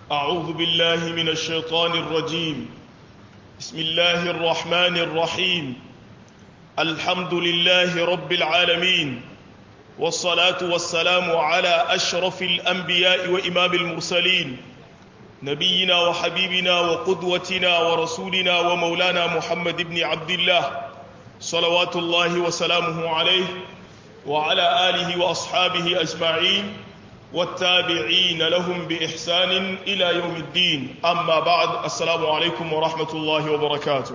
أعوذ بالله من الشيطان الرجيم بسم الله الرحمن الرحيم الحمد لله رب العالمين والصلاة والسلام على أشرف الأنبياء وإمام المرسلين نبينا وحبيبنا وقدوتنا ورسولنا ومولانا محمد بن عبد الله صلوات الله وسلامه عليه وعلى آله وأصحابه أجمعين والتابعين لهم بإحسان إلى يوم الدين أما بعد السلام عليكم ورحمة الله وبركاته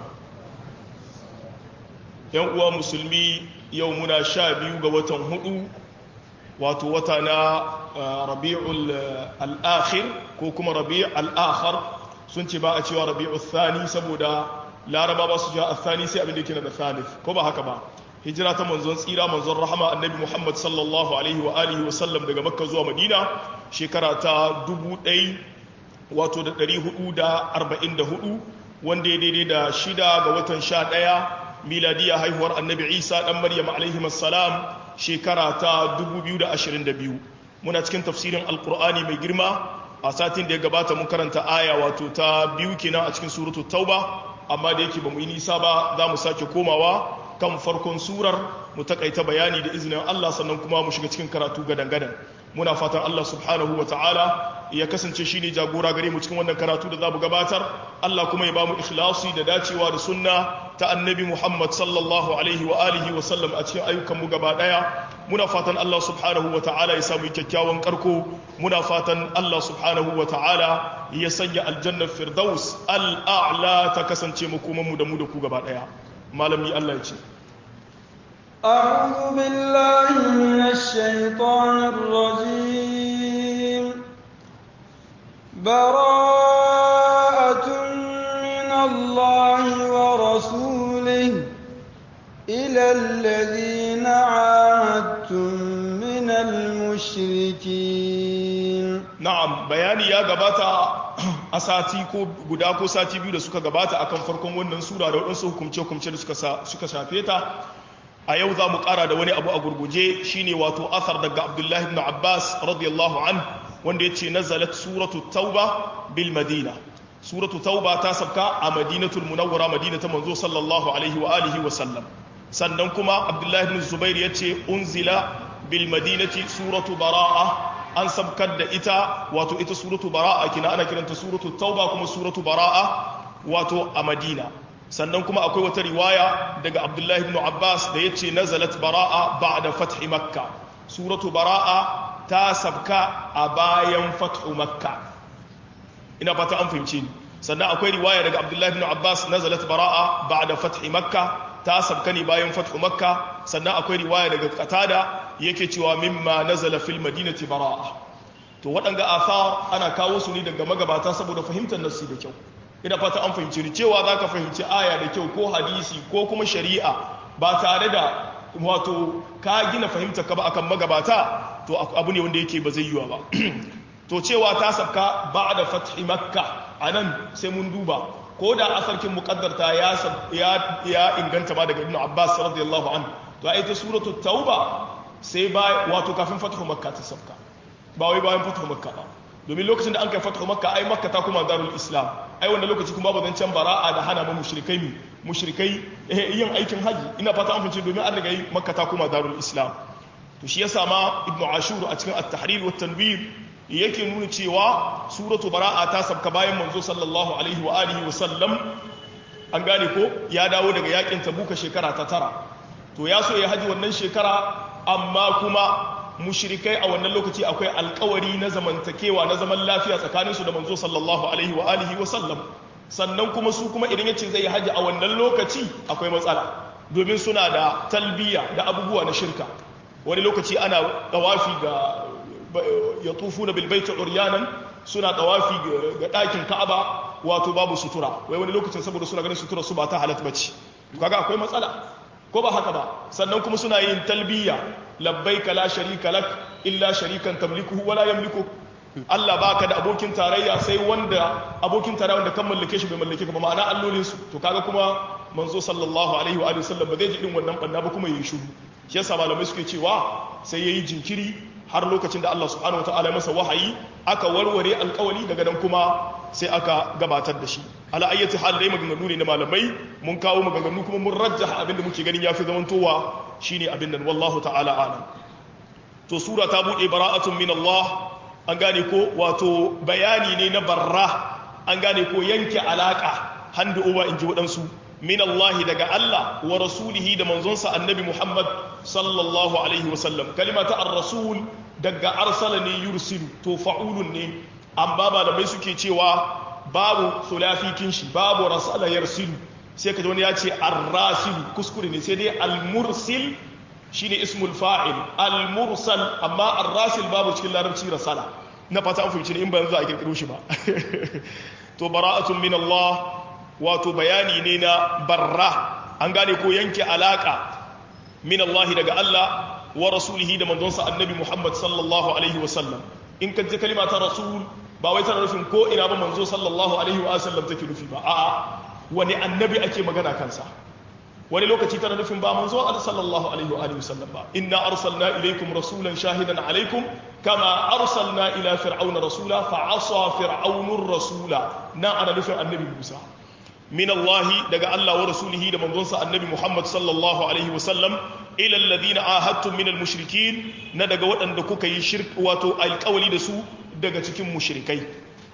يوم مسلمي يومنا شابي وقوة هدو واتوتنا ربيع الآخر كوكما ربيع الآخر سنتي بقى ربيع الثاني سبودا لا ربا بس جاء الثاني سي أبن ديكنا الثالث كوبا هكذا hijira ta manzon tsira manzon rahama annabi muhammad sallallahu alaihi wa alihi wa sallam daga makka zuwa madina shekara ta 1000 wato da 444 wanda ya daidai da shida ga watan 11 miladiya haihuwar annabi isa dan maryam alaihi salam shekara ta 2022 muna cikin tafsirin alkur'ani mai girma a satin da ya gabata mun karanta aya wato ta biyu kenan a cikin suratul tauba amma da yake ba mu yi nisa ba za mu sake komawa kan farkon surar mu takaita bayani da izinin Allah sannan kuma mu shiga cikin karatu gadan-gadan muna fatan Allah subhanahu wa ta'ala ya kasance shine jagora gare mu cikin wannan karatu da za mu gabatar Allah kuma ya ba mu ikhlasi da dacewa da sunna ta annabi Muhammad sallallahu alaihi wa alihi wa sallam a cikin ayyukan mu gaba daya muna fatan Allah subhanahu wa ta'ala ya samu kyakkyawan karko muna fatan Allah subhanahu wa ta'ala ya sanya aljannar firdaus al-a'la ta kasance mu kuma mu da mu da ku gaba daya malami Allah ya ce أعوذ بالله من الشيطان الرجيم براءة من الله ورسوله إلى الذين عاهدتم من المشركين na'am bayani ya gabata a sati ko guda ko sati biyu da suka gabata akan farkon wannan sura da waɗansu hukumce-hukumce da suka shafe ta a yau za mu ƙara da wani abu a gurguje shine wato athar daga abdullahi ibn abbas radiyallahu an wanda ya ce nazalat suratu tauba bil madina suratu tauba ta sabka a madinatul munawwara madina ta manzo sallallahu alaihi wa alihi wa sallam sannan kuma abdullahi ibn zubair ya ce unzila bil madinati suratu bara'a an sabkar da ita wato ita suratu bara'a kina ana kiranta suratu tauba kuma suratu bara'a wato a madina sannan kuma akwai wata riwaya daga abdullahi ibn abbas da ya ce nazalat bara'a ba'da fathi makka suratu bara'a ta sabka a bayan fathu makka ina fata an fahimci ni sannan akwai riwaya daga abdullahi ibn abbas nazalat bara'a ba'da fathi makka ta sabka ne bayan fathu makka sannan akwai riwaya daga qatada yake cewa mimma nazala fil madinati bara'a to waɗanga athar ana kawo su ne daga magabata saboda fahimtar nassi da kyau ina fata an fahimci ni cewa zaka fahimci aya da kyau ko hadisi ko kuma shari'a ba tare da wato ka gina fahimta ka ba akan magabata to abu ne wanda yake ba zai yiwa ba to cewa ta sabka ba'da fathi makka anan sai mun duba ko da asarkin muqaddarta ya ya inganta ba daga ibnu abbas radiyallahu anhu to ai ta suratul tauba sai ba wato kafin fathu makka ta sabka ba wai bayan fathu makka ba domin lokacin da an kai fathu makka ai makka ta kuma darul islam ai wannan lokaci kuma bazan can bara'a da hana ma mushrikai mi mushrikai yin aikin haji ina fata an fice domin an riga yi makka ta kuma darul islam to shi yasa ma ibnu ashur a cikin at-tahrir wa tanwir yake nuna cewa suratu bara'a ta sabka bayan manzo sallallahu alaihi wa alihi wa sallam an gane ko ya dawo daga yakin tabuka shekara ta tara to ya so ya haji wannan shekara amma kuma mushrikai a wannan lokaci akwai alkawari na zamantakewa na zaman lafiya tsakaninsu da manzo sallallahu alaihi wa alihi wa sallam sannan kuma su kuma idan yace zai haji a wannan lokaci akwai matsala domin suna da talbiya da abubuwa na shirka wani lokaci ana tawafi ga ya tufu na bilbaita uryanan suna tawafi ga ɗakin ka'aba wato babu sutura wai wani lokacin saboda suna ganin sutura su ba ta halatta bace kaga akwai matsala ko ba haka ba sannan kuma suna yin talbiya labbaika la sharika lak illa sharikan tamlikuhu wala yamliku Allah baka da abokin tarayya sai wanda abokin tarayya wanda kan mallake shi bai mallake ka ba ma'ana allolin su to kaga kuma manzo sallallahu alaihi wa alihi wasallam ba zai ji din wannan banna ba kuma yayi shiru shi yasa malamai suke cewa sai yayi jinkiri har lokacin da Allah subhanahu wataala ya masa wahayi aka warware alkawali daga nan kuma sai aka gabatar da shi ala ayyati hal dai maganganu ne na malamai mun kawo maganganu kuma mun rajjaha abin da muke ganin yafi zamantowa shine abin nan wallahu ta'ala alam to sura ta bude bara'atun min Allah an gane ko wato bayani ne na barra an gane ko yanke alaka handu uba inji waɗansu min Allah daga Allah wa rasulihi da manzonsa annabi Muhammad sallallahu alaihi wasallam kalimata ar-rasul daga arsala ne yursilu to fa'ulun ne amma malamai suke cewa babu sulafi kinshi babu rasala yarsilu sai kaji wani ya ce ar-rasilu kuskure ne sai dai al-mursil shine ismul fa'il al-mursal amma ar-rasil babu cikin larabci rasala na fata an fahimci ne in ba za a kirkiro shi ba to bara'atun min Allah wato bayani ne na barra an gane ko yanke alaka min Allah daga Allah wa rasulihi da manzonsa annabi Muhammad sallallahu alaihi wa sallam in ka ji kalima ta rasul ba wai tana nufin ko ina ba manzo sallallahu alaihi wa sallam take nufi ba a'a wani annabi ake magana kansa wani lokaci tana nufin ba manzo Allah sallallahu alaihi wa alihi wasallam ba inna arsalna ilaykum rasulan shahidan alaikum kama arsalna ila fir'auna rasula fa asa fir'aunur rasula na ana nufin annabi Musa min Allah daga Allah wa rasulihi da manzonsa annabi Muhammad sallallahu alaihi wasallam ila alladhina ahadtum min almushrikin na daga waɗanda kuka yi shirk wato alƙawali da su daga cikin mushrikai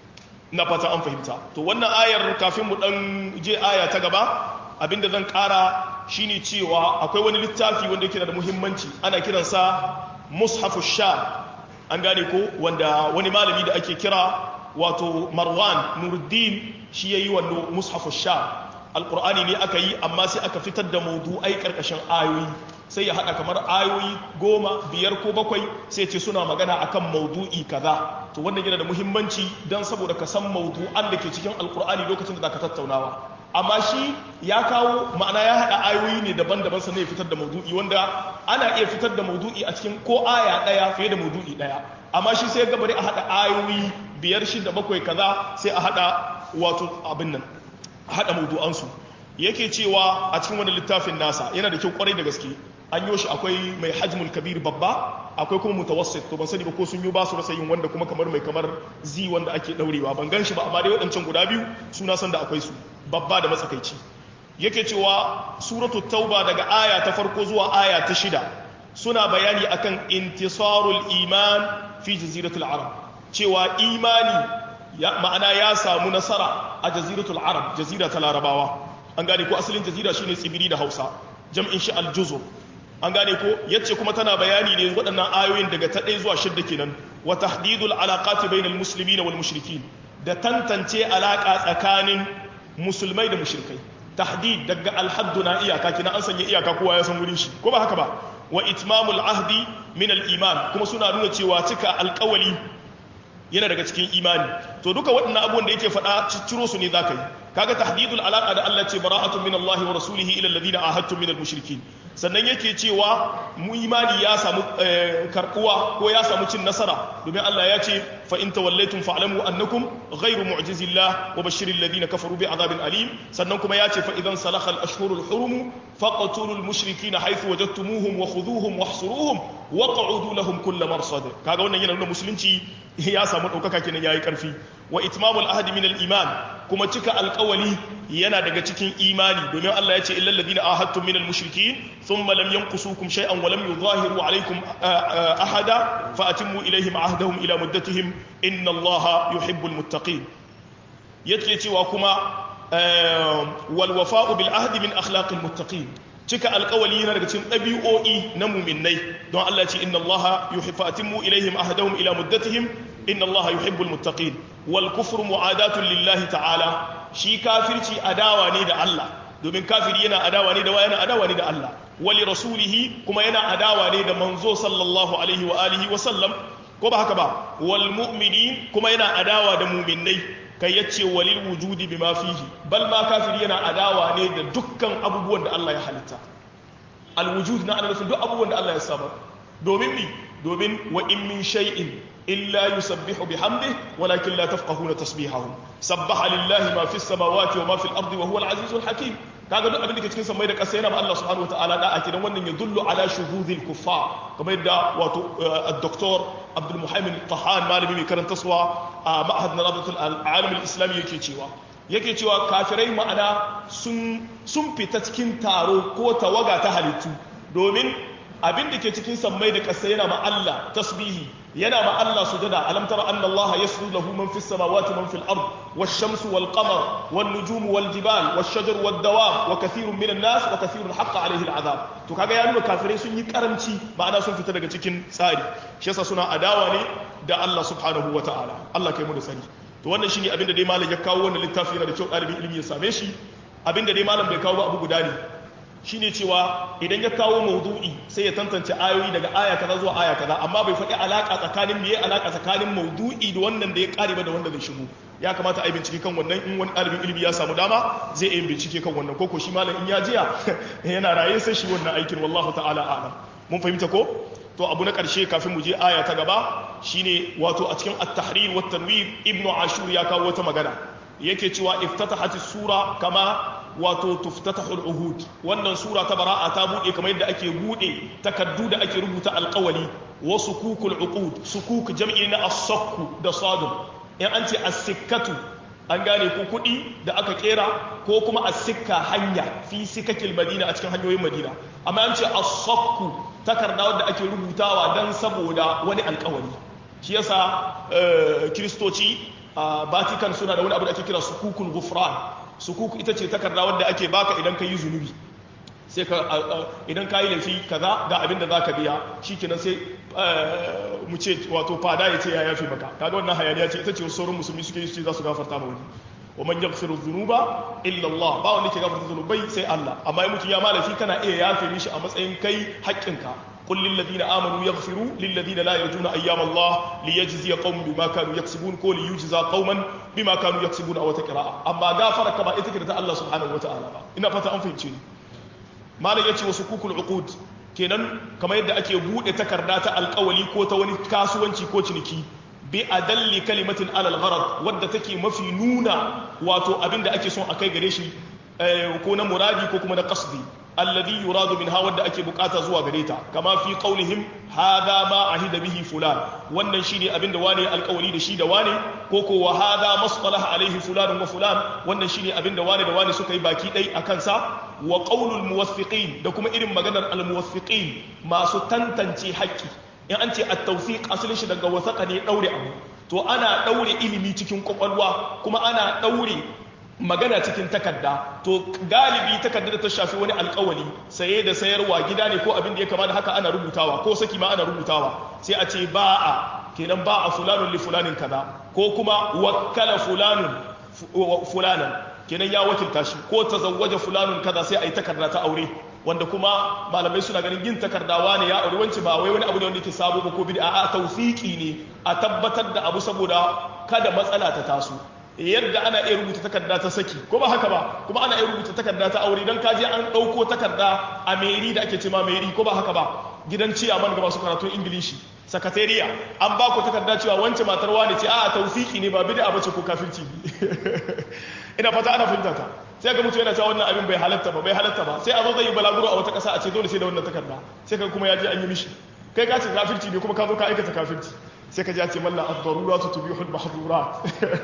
na fata an fahimta to wannan ayar kafin mu dan je aya ta gaba abinda zan kara shine cewa akwai wani littafi wanda yake da muhimmanci ana kiransa mushafu sha an gane ko wanda wani malami da ake kira wato marwan nuruddin shi yayi wannan mushafu sha alqur'ani ne aka yi amma sai aka fitar da mawdu'ai karkashin ayoyi sai ya hada kamar ayoyi goma biyar ko bakwai sai ce suna magana akan maudu'i kaza to wannan yana da muhimmanci don saboda ka san maudu'an da ke cikin alkur'ani lokacin da zaka tattaunawa amma shi ya kawo ma'ana ya hada ayoyi ne daban-daban sannan ya fitar da maudu'i wanda ana iya fitar da maudu'i a cikin ko aya daya fiye da maudu'i daya amma shi sai gabari a hada ayoyi biyar shida bakwai kaza sai a hada wato abin nan a hada maudu'ansu yake cewa a cikin wani littafin nasa yana da kyau kwarai da gaske an yi shi akwai mai hajmul kabir babba akwai kuma mutawassit to ban sani ba ko sun yi ba su rasa yin wanda kuma kamar mai kamar zi wanda ake daurewa ban gan shi ba amma dai waɗancan guda biyu suna san da akwai su babba da matsakaici yake cewa suratul tauba daga aya ta farko zuwa aya ta shida suna bayani akan intisarul iman fi jaziratul arab cewa imani ya ma'ana ya samu nasara a jaziratul arab jazira ta larabawa an gane ko asalin jazira shine tsibiri da hausa jam'in shi aljuzur an gane ko yace kuma tana bayani ne waɗannan ayoyin daga ta ɗaya zuwa shidda kenan wa tahdidul alaqati bainal muslimina wal mushrikin da tantance alaka tsakanin musulmai da mushrikai tahdid daga alhaddu na iyaka kina an sanya iyaka kowa ya san wurin shi ko ba haka ba wa itmamul ahdi min al iman kuma suna nuna cewa cika alƙawali yana daga cikin imani to duka waɗannan abubuwan da yake faɗa cicciro su ne zaka yi kaga tahdidul alaqa da Allah ce bara'atun min Allah wa rasulihi ila alladhina ahadtum min al-mushrikin sannan yake cewa mu imani ya samu karbuwa ko ya samu cin nasara domin Allah ya ce fa in tawallaytum fa'lamu annakum ghayru mu'jizillah wa bashiril ladina kafaru bi adhabin alim sannan kuma ya ce fa idan salakha al-ashhurul hurum faqtulul mushrikina haythu wajadtumuhum wa khudhuhum wahsuruhum waq'udu lahum kull marsad kaga wannan yana nuna musulunci ya samu daukaka kenan yayi karfi wa itmamul ahdi min al-iman kuma cika alƙawali yana daga cikin imani domin Allah ya ce illal ladina ahadtum min al-mushrikin thumma lam yanqusukum shay'an wa lam yuzahiru alaykum ahada fa atimmu ilayhim ahdahum ila muddatihim inna Allaha yuhibbul muttaqin yake cewa kuma wal wafa'u bil ahdi min akhlaqil muttaqin cika alkawali yana daga cikin ɗabi'o'i na muminai don Allah ce inna Allah yuhibbu atimmu ilaihim ahdahum ila muddatihim inna Allah yuhibbul muttaqin wal kufru mu'adatun lillahi ta'ala shi kafirci adawa ne da Allah domin kafiri yana adawa ne da wa yana adawa ne da Allah wali rasulihi kuma yana adawa ne da manzo sallallahu alaihi wa alihi wa sallam ko ba haka ba wal mu'minin kuma yana adawa da muminai kai ya ce walil wujudi bi ma fihi bal ma kafiri yana adawa ne da dukkan abubuwan da Allah ya halitta al wujud na ana nufin duk abubuwan da Allah ya saba domin mi domin wa in min shay'in illa yusabbihu bihamdihi walakin la tafqahuna tasbihahum sabbaha lillahi ma fis samawati wa ma fil ardi wa huwa al azizul hakim kaga duk abin da ke cikin samai da ƙasa yana ma Allah subhanahu wataala da ake dan wannan ya dullu ala shuhudil kuffar kamar yadda wato al-doktor Abdul Muhammad Tahan malami mai karanta suwa a ma'had na Rabatul Alam al-Islami yake cewa yake cewa kafirai ma'ana sun sun fita cikin taro ko tawaga ta halittu domin abin da ke cikin sammai da ƙasa yana ma Allah tasbihi yana ma Allah sujada alam tara anna Allah yasjudu lahu man fis samawati man fil ard wash-shamsu wal qamar wan nujumu wal jibal wash-shajaru wad dawab wa kathirun minan nas wa kathirun haqqa alayhi al-azab to kaga ya nuna kafirai sun yi karamci ma'ana sun fita daga cikin tsari shi yasa suna adawa ne da Allah subhanahu wa ta'ala Allah kai mu da sani to wannan shine abin da dai malam ya kawo wannan littafi yana da kyau ɗalibin ilimi ya same shi abin da dai malam bai kawo ba abu guda ne shine cewa idan ya kawo maudu'i sai ya tantance ayoyi daga aya kaza zuwa aya kaza amma bai faɗi alaka tsakanin meye alaka tsakanin maudu'i da wannan da ya kare ba da wanda zai shigo ya kamata a yi bincike kan wannan in wani ɗalibin ilimi ya samu dama zai yi bincike kan wannan koko shi malam in ya jiya yana raye sai shi wannan aikin wallahu ta'ala a'lam mun fahimta ko to abu na ƙarshe kafin mu je aya ta gaba shine wato a cikin at-tahrir wa tanwir ibnu ashur ya kawo wata magana yake cewa iftatahat sura kama wato tuftatahul uhud wannan sura ta bara'a ta bude kamar yadda ake bude takaddu da ake rubuta alqawali wa sukukul uqud sukuk jam'i na as-sakku da sadun in an ce as-sikkatu an gane ko kudi da aka kera ko kuma as-sikka hanya fi sikakil madina a cikin hanyoyin madina amma an ce as-sakku takarda wadda ake rubutawa dan saboda wani alqawali shi yasa kristoci a Vatican suna da wani abu da ake kira sukukul ghufran sukuku ita ce takarda wadda ake baka idan ka yi zunubi sai ka idan ka yi laifi kaza ga abin da za ka biya shi kenan sai mu ce wato fada ya ce ya yafi maka kaga wannan hayaniya ce ita ce sauran musulmi suke yi za su gafarta ma wani wa man yaghfiru dhunuba illa Allah ba wanda ke gafarta zunubai sai Allah amma in mutum ya malafi kana iya yafe mishi a matsayin kai haƙƙinka قل للذين آمنوا يغفروا للذين لا يرجون أيام الله ليجزي قوم بما كانوا يكسبون كل يجزى قوما بما كانوا يكسبون أو تقراء أما غافر كما إتكرت الله سبحانه وتعالى إن فتا أنفهم شيء ما لا يتي وسكوك العقود kenan kamar yadda ake bude takarda ta alkawali ko ta wani kasuwanci ko ciniki bi adalli kalimatin alal gharad wadda take mafi nuna wato abinda ake son akai gare shi ko na muradi ko kuma na qasdi alladhi yuradu minha wadda ake bukata zuwa gare ta kama fi qaulihim hadha ma ahida bihi fulan wannan shine abinda wane alkawari da shi da wane ko ko wa hadha masqalah alaihi fulan wa fulan wannan shine abinda wane da wane suka yi baki dai akan sa wa qaulul muwaffiqin da kuma irin maganar al muwaffiqin masu tantance haƙƙi in an ce at-tawfiq asalin shi daga wasaqa ne daure abu to ana daure ilimi cikin kwakwalwa kuma ana daure magana cikin takarda to galibi takarda da ta shafi wani alkawali saye da sayarwa gida ne ko abin da ya kama da haka ana rubutawa ko saki ma ana rubutawa sai a ce ba'a kenan ba'a fulanun li fulanin kaza ko kuma wakkala fulanun fulanan kenan ya wakilta shi ko tazawwaja fulanun kaza sai a yi takarda ta aure wanda kuma malamai suna ganin yin takardawa ne ya aure wance ba wai wani abu ne wanda yake sabo ba ko bid'a a tawfiki ne a tabbatar da abu saboda kada matsala ta taso yadda ana iya rubuta takarda ta saki ko ba haka ba kuma ana iya rubuta takarda ta aure don kaje an ɗauko takarda a meri da ake ce ma meri ko ba haka ba gidan ciyaman ga masu karatun ingilishi sakatariya an ba ku takarda cewa wance matar wani ce a taufiki ne ba bid'a bace ko kafirci ina fata ana fahimta ta sai ga mutum yana cewa wannan abin bai halatta ba bai halatta ba sai a zo zai yi balaguro a wata ƙasa a ce dole sai da wannan takarda sai ka kuma ya je an yi mishi kai ka ce kafirci ne kuma ka zo ka aikata kafirci sai ka ji a ce mallan ad-daruratu tubihu al-mahdhurat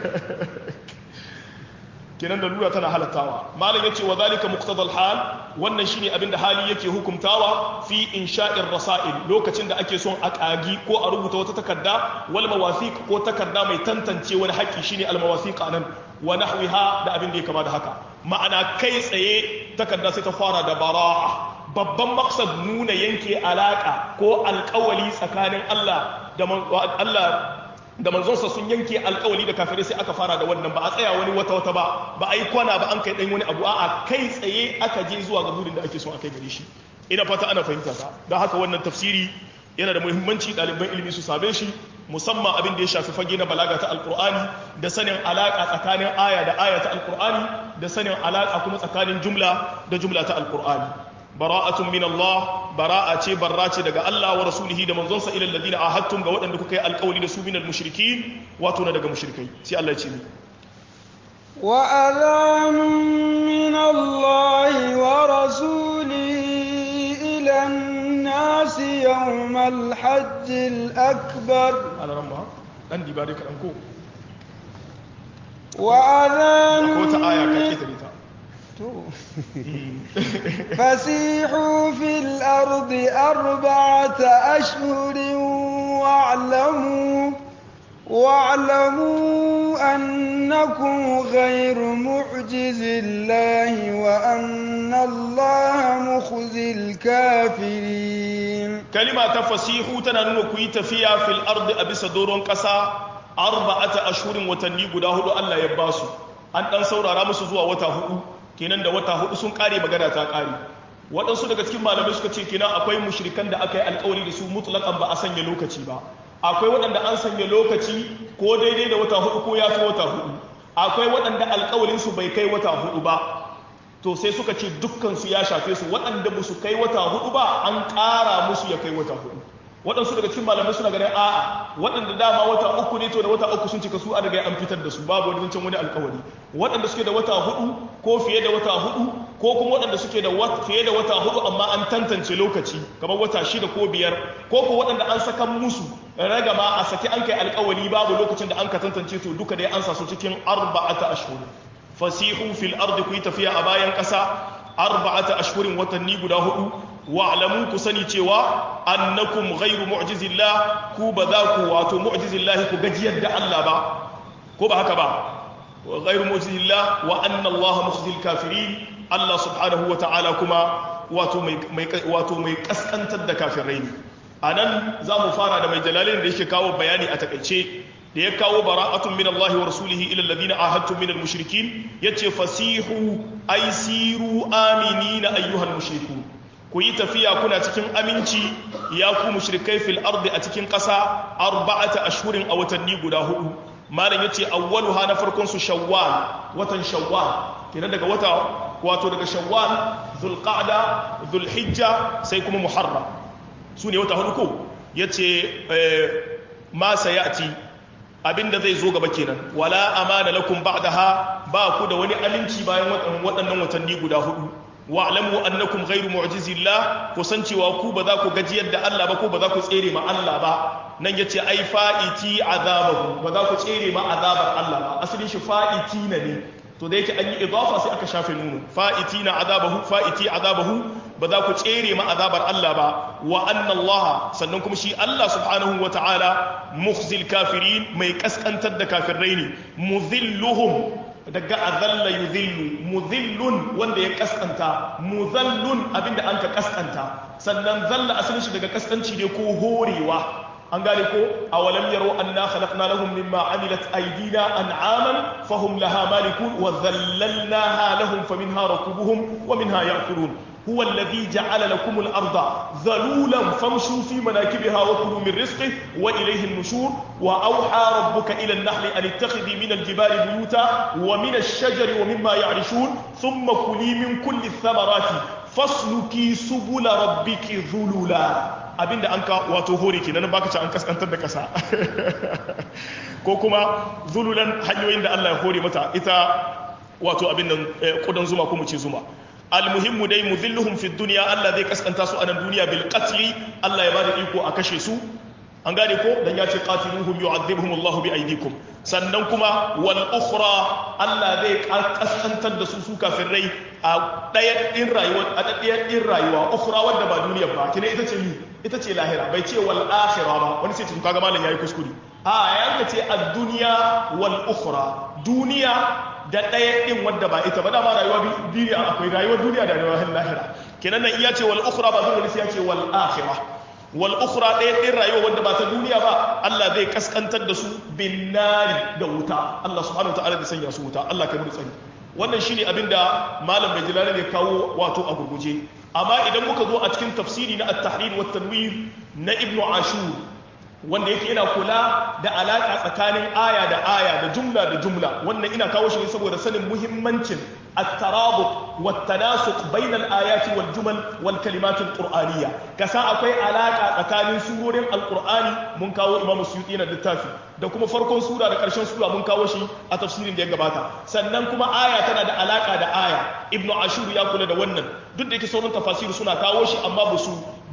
kenan da lura tana halattawa malam yace wa zalika muqtadal hal wannan shine abinda hali yake hukumtawa fi insha'ir rasail lokacin da ake son a kagi ko a rubuta wata takarda wal mawathiq ko takarda mai tantance wani haƙi shine al mawathiq anan wa nahwiha da abin da ya kama da haka ma'ana kai tsaye takarda sai ta fara da bara'a babban maksad nuna yanke alaka ko alkawali tsakanin Allah da Allah da manzonsa sun yanke alkawali da kafirai sai aka fara da wannan ba a tsaya wani wata wata ba ba a yi kwana ba an kai dan wani abu a'a kai tsaye aka je zuwa ga burin da ake so a kai gare shi ina fata ana fahimta ta don haka wannan tafsiri yana da muhimmanci ɗaliban ilimi su same shi musamman abin da ya shafi fage na balaga ta alkur'ani da sanin alaƙa tsakanin aya da aya ta alkur'ani da sanin alaƙa kuma tsakanin jumla da jumla ta alkur'ani bara'atun min Allah bara'a ce barra ce daga Allah wa rasulihi da manzonsa ila alladhina ahadtum ga waɗanda kuka yi alƙawari da su min al-mushrikin wato na daga mushrikai sai Allah ya ce ni wa adhanun min Allah الناس يوم الحج الأكبر على رمى dan diba dai kaɗan ko وأذان ko ta aya ka ke ta فسيحوا في الأرض أربعة أشهر واعلموا واعلموا أنكم غير معجز الله وأن الله مخزي الكافرين kalima ta fasihu tana nuna ku yi tafiya fil ardi a bisa doron ƙasa arba'ata ashhurin watanni guda hudu Allah ya ba su an dan saurara musu zuwa wata hudu kenan da wata hudu sun kare magana ta kare waɗansu daga cikin malamai suka ce kenan akwai mushrikan da aka yi alkawari da su mutlaqan ba a sanya lokaci ba akwai waɗanda an sanya lokaci ko daidai da wata hudu ko ya fi wata hudu akwai waɗanda alkawarin su bai kai wata hudu ba to sai suka ce dukkansu ya shafe su waɗanda ba su kai wata hudu ba an ƙara musu ya kai wata hudu waɗansu daga cikin malamai suna ganin a'a waɗanda dama wata uku ne to da wata uku sun cika su an riga an fitar da su babu wani zancen wani alkawari waɗanda suke da wata hudu ko fiye da wata hudu ko kuma waɗanda suke da fiye da wata hudu amma an tantance lokaci kamar wata shida ko biyar ko ko waɗanda an saka musu ragama a saki an kai alkawari babu lokacin da an ka tantance to duka dai an sa su cikin arba'ata ashhur fasihu fil ardi ku yi tafiya a bayan ƙasa arba'ata ashhurin watanni guda hudu wa'lamu ku sani cewa annakum ghairu mu'jizillah ku ba za ku wato mu'jizillah ku gajiyar da Allah ba ko ba haka ba ghairu mu'jizillah wa anna Allah mukhzil kafirin Allah subhanahu wa ta'ala kuma wato mai wato mai kaskantar da kafirai ne anan za mu fara da mai jalalin da yake kawo bayani a takaice da ya kawo bara'atun min Allah wa rasulihi ila alladhina ahadtum min al-mushrikin yace fasihu ay siru aminina ayyuhal mushrikun ku yi tafiya kuna cikin aminci ya ku mushrikai fil ardi a cikin ƙasa arba'ata ashhurin a watanni guda hudu malam yace awwaluha na farkon su shawwal watan shawwal kenan daga wata wato daga shawwal dhulqa'da dhulhijja sai kuma muharram su ne wata hudu ko yace ma sayati abinda zai zo gaba kenan wala amana lakum ba'daha ba ku da wani aminci bayan waɗannan watanni guda hudu wa'lamu annakum ghairu mu'jizillah ku san cewa ku ba za ku gajiyar da Allah ba ko ba za ku tsere ma Allah ba nan yace ai fa'iti azabahu ba za ku tsere ma azabar Allah ba asalin shi fa'iti na ne to da yake an yi idafa sai aka shafe nunu fa'iti na azabahu fa'iti azabahu ba za ku tsere ma azabar Allah ba wa anna Allah sannan kuma shi Allah subhanahu wa ta'ala mukhzil kafirin mai kaskantar da kafirai ne mudhilluhum daga azalla yudhillu mudhillun wanda ya kaskanta mudhallun abinda an ka kaskanta sannan zalla asalin shi daga kaskanci ne ko horewa an gane ko awalam yaro anna khalaqna lahum mimma amilat aydina an'aman fahum laha malikun wa dhallalnaha lahum faminha rakubuhum wa minha ya'kulun هو الذي جعل لكم الأرض ذلولا فامشوا في مناكبها وكلوا من رزقه وإليه النشور وأوحى ربك إلى النحل أن اتخذي من الجبال بيوتا ومن الشجر ومما يعرشون ثم كلي من كل الثمرات فاسلكي سبل ربك ذلولا abinda an ka wato hore kenan baka ci an kaskantar da kasa ko kuma zululan hanyoyin da Allah ya hore mata ita wato abin nan kudan zuma ko mu ce zuma almuhimmu dai mudhilluhum fi dunya Allah zai kaskanta su a nan duniya bil qatli Allah ya bada iko a kashe su an gane ko dan ya ce qatiluhum yu'adhibuhum Allah bi aydikum sannan kuma wal ukhra Allah zai kaskantar da su su kafirai a daya din rayuwa a daya din rayuwa ukhra wanda ba duniya ba kina ita ce ni ita ce lahira bai ce wal akhirah ba wani sai kaga malam yayi kuskure a yanka ce ad-dunya wal ukhra duniya da ɗaya ɗin wadda ba ita ba dama rayuwa duniya akwai rayuwar duniya da rayuwar lahira kenan nan iya ce wal ukhra ba dole sai ya ce wal akhirah wal ukhra ɗaya ɗin rayuwa wadda ba ta duniya ba Allah zai kaskantar da su bin nari da wuta Allah subhanahu wa ta'ala zai sanya su wuta Allah kai mu tsari wannan shine abin da malam bai jilani ne kawo wato a gurguje amma idan muka zo a cikin tafsiri na at-tahrir wa tanwir na ibnu ashur wanda yake yana kula da alaƙa tsakanin aya da aya da jumla da jumla wannan ina kawo shi ne saboda sanin muhimmancin at-tarabut wa tanasuq bayna al-ayati wal jumal wal kalimat al-qur'aniyya kasa akwai alaƙa tsakanin surorin al-qur'ani mun kawo imam suyuti na littafi da kuma farkon sura da ƙarshen sura mun kawo shi a tafsirin da ya gabata sannan kuma aya tana da alaƙa da aya ibnu ashur ya kula da wannan duk da yake sauran tafasiri suna kawo shi amma ba su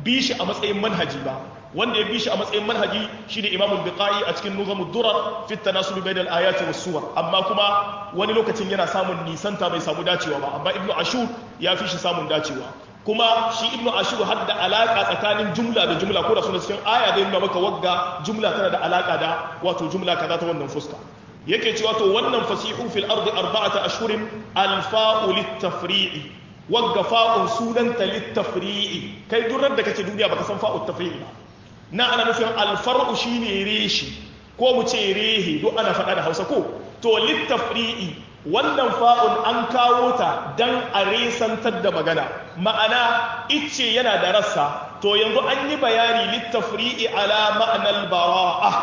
bi shi a matsayin manhaji ba wanda ya bi shi a matsayin manhaji shine Imam al-Biqai a cikin Nuzamud Durar fi at-tanasub bayna al-ayati was-suwar amma kuma wani lokacin yana samun nisanta bai samu dacewa ba amma Ibn Ashur ya fi shi samun dacewa kuma shi Ibn Ashur har da alaka tsakanin jumla da jumla ko da suna cikin aya da nuna maka wagga jumla tana da alaka da wato jumla kaza ta wannan fuska yake cewa to wannan fasihu fil ardi arba'ata ashhurin al-fa'u lit-tafri'i wagga fa'un sunanta lit-tafri'i kai durar da kake duniya baka san fa'u tafri'i ba na ana nufin alfar'u shine reshi ko mu ce rehe duk ana faɗa da hausa ko to littafri'i wannan fa'un an kawo ta dan a resantar da magana ma'ana icce yana da rassa to yanzu an yi bayani littafri'i ala ma'anar bara'a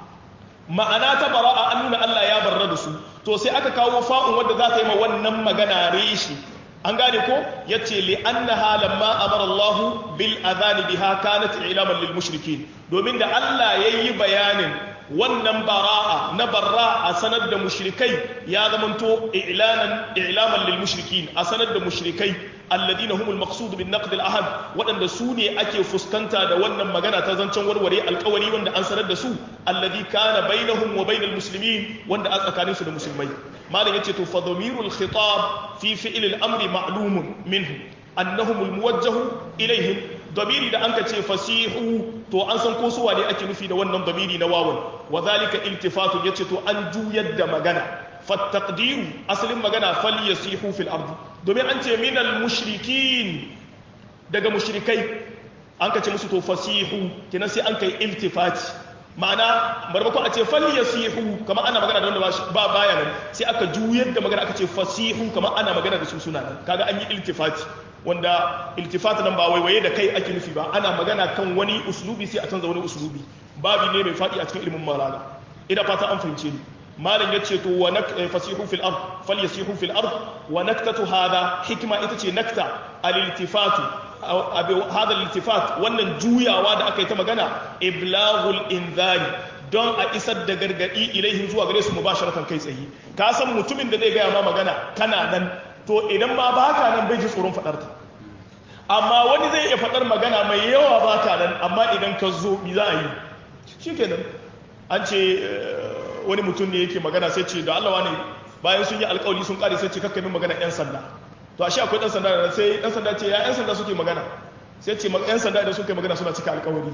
ma'ana ta bara'a an nuna Allah ya barra da su to sai aka kawo fa'un wadda za ta yi ma wannan magana reshi an gane ko ya ce li'annaha lamma amara Allah bil adhani biha kanat ilaman lil mushrikin domin da Allah yayi bayanin wannan bara'a na barra a sanar da mushrikai ya zamanto i'lanan i'laman lil mushrikin a sanar da mushrikai alladina humul maqsud bin naqd al ahad wadanda su ne ake fuskanta da wannan magana ta zancen warware alkawari wanda an sanar da su alladhi kana bainahum wa bainal muslimin wanda a tsakanin su da musulmai malam yace to fa dhamirul khitab fi fi'l al amri ma'lumun minhu annahum al muwajjah ilaihim damiri da anka ce fasihu to an san ko su wane ake nufi da wannan damiri na wawan wa zalika iltifatu yace to an juyar da magana fattaqdiru asalin magana falyasihu fil ardi domin an ce minal mushrikin daga mushrikai an ka ce musu to fasihu kenan sai an kai iltifati ma'ana marbako a ce falyasihu kamar ana magana da wanda ba baya nan sai aka juyar da magana aka ce fasihu kamar ana magana da su suna nan kaga an yi iltifati wanda iltifati nan ba waiwaye da kai ake nufi ba ana magana kan wani uslubi sai a canza wani uslubi babi ne mai faɗi a cikin ilimin malaga ina fata an fahimce ni malam yace to wa nak fasihu fil ard falyasihu fil ard wa naktatu hada hikma ita ce nakta al iltifatu hada al iltifat wannan juyawa da aka yi ta magana iblaghul inzari don a isar da gargadi ilaihim zuwa gare su mubasharatan kai tsaye ka san mutumin da zai gaya ma magana kana nan to idan ma baka nan bai ji tsoron fadar ta amma wani zai iya fadar magana mai yawa baka nan amma idan ka zo mi za a yi shikenan an ce wani mutum ne yake magana sai ce da Allah wani bayan sun yi alkawari sun kare sai ce kakka min magana yan sanda to ashe akwai dan sanda da sai dan sanda ce ya yan sanda suke magana sai ce yan sanda idan suke magana suna cika alkawari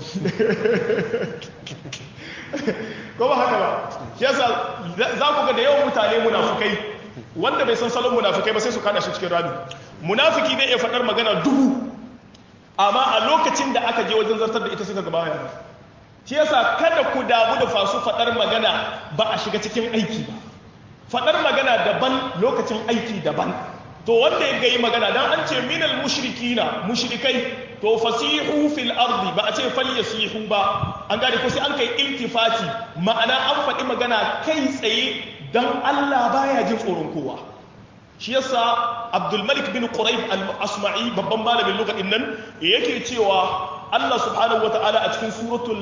ko ba haka ba yasa za ku ga da yawan mutane munafukai wanda bai san salon munafukai ba sai su kada shi cikin rami munafiki zai iya faɗar magana dubu amma a lokacin da aka je wajen zartar da ita suka gaba ya shi yasa kada ku damu da fasu faɗar magana ba a shiga cikin aiki ba faɗar magana daban lokacin aiki daban to wanda ya gayi magana dan an ce minal mushrikina mushrikai to fasihu fil ardi ba a ce falyasihu ba an gane ko sai an kai iltifati ma'ana an faɗi magana kai tsaye dan Allah baya jin tsoron kowa shi yasa Abdul Malik bin Quraib al-Asma'i babban malamin lugadin nan yake cewa Allah subhanahu wa ta'ala a cikin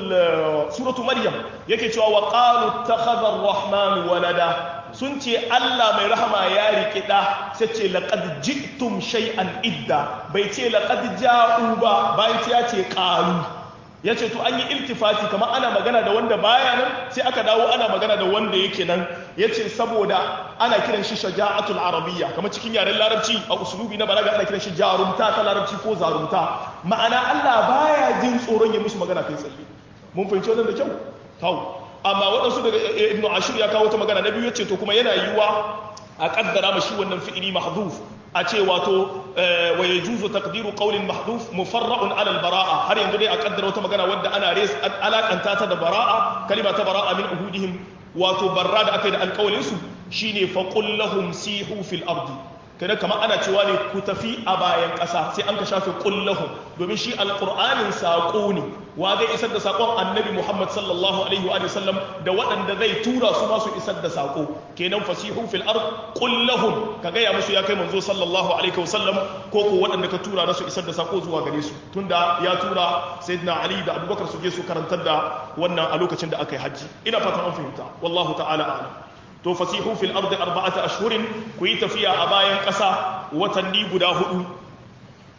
suratu Maryam yake cewa wa qalu ittakhadha ar-rahman walada sun ce Allah mai rahama ya riƙe ɗa sai ce laqad ji'tum shay'an idda bai ce laqad ja'u ba bayan ya ce qalu ya ce to an yi iltifati kamar ana magana da wanda baya nan sai aka dawo ana magana da wanda yake nan ya ce saboda ana kiran shi shaja'atul arabiyya kamar cikin yaren larabci a usulubi na balaga ana kiran shi jarumta ta larabci ko zarumta ma'ana Allah baya jin tsoron ya musu magana kai tsaye mun fahimci wannan da kyau kawo amma waɗansu daga ibnu ashir ya kawo ta magana na biyu ya ce to kuma yana yiwuwa a kaddara mashi wannan fi'ili mahdhuf a ce wato wa yajuzu taqdiru qawlin mahdhuf mufarra'un 'ala al-bara'a har yanzu dai a kaddara wata magana wadda ana res alakanta ta da bara'a kalima ta bara'a min uhudihim wato barra da aka yi da alƙawalin su shine fa qul lahum sihu fil ardi kada kamar ana cewa ne ku tafi a bayan ƙasa sai an ka shafe kullahum domin shi alƙur'anin saƙo ne wa zai isar da saƙon annabi muhammad sallallahu alaihi wa sallam da waɗanda zai tura su masu isar da saƙo kenan fasihu fil ard kullahum ka gaya musu ya kai manzo sallallahu alaihi wa sallam ko ko waɗanda ka tura su isar da saƙo zuwa gare su tunda ya tura sayyidina ali da abubakar su je su karantar da wannan a lokacin da aka yi hajji ina fatan an fahimta wallahu ta'ala a'lam to fasihu fil ardi arba'ata ashhurin ku yi tafiya a bayan ƙasa watanni guda hudu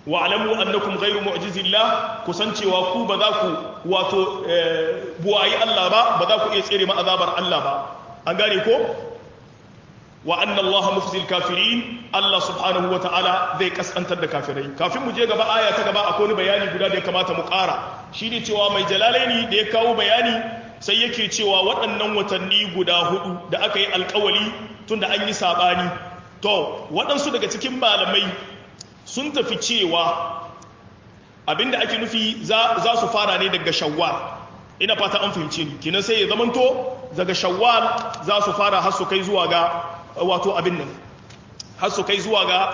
wa'lamu annakum ghayru mu'jizillah kusancewa ku ba za ku wato buwayi Allah ba ba za ku iya tsere ma azabar Allah ba an gane ko wa anna Allah mufzil kafirin Allah subhanahu wa ta'ala zai kaskantar da kafirai kafin mu je gaba aya ta gaba akwai bayani guda da ya kamata mu ƙara shine cewa mai jalalaini da ya kawo bayani sai yake cewa waɗannan watanni guda hudu da aka yi alkawali tunda an yi sabani to waɗansu daga cikin malamai sun tafi cewa abinda ake nufi za su fara ne daga shawwal ina fata an fahimce ni kinan sai ya zamanto daga shawwal za su fara har su kai zuwa ga wato abin nan har su kai zuwa ga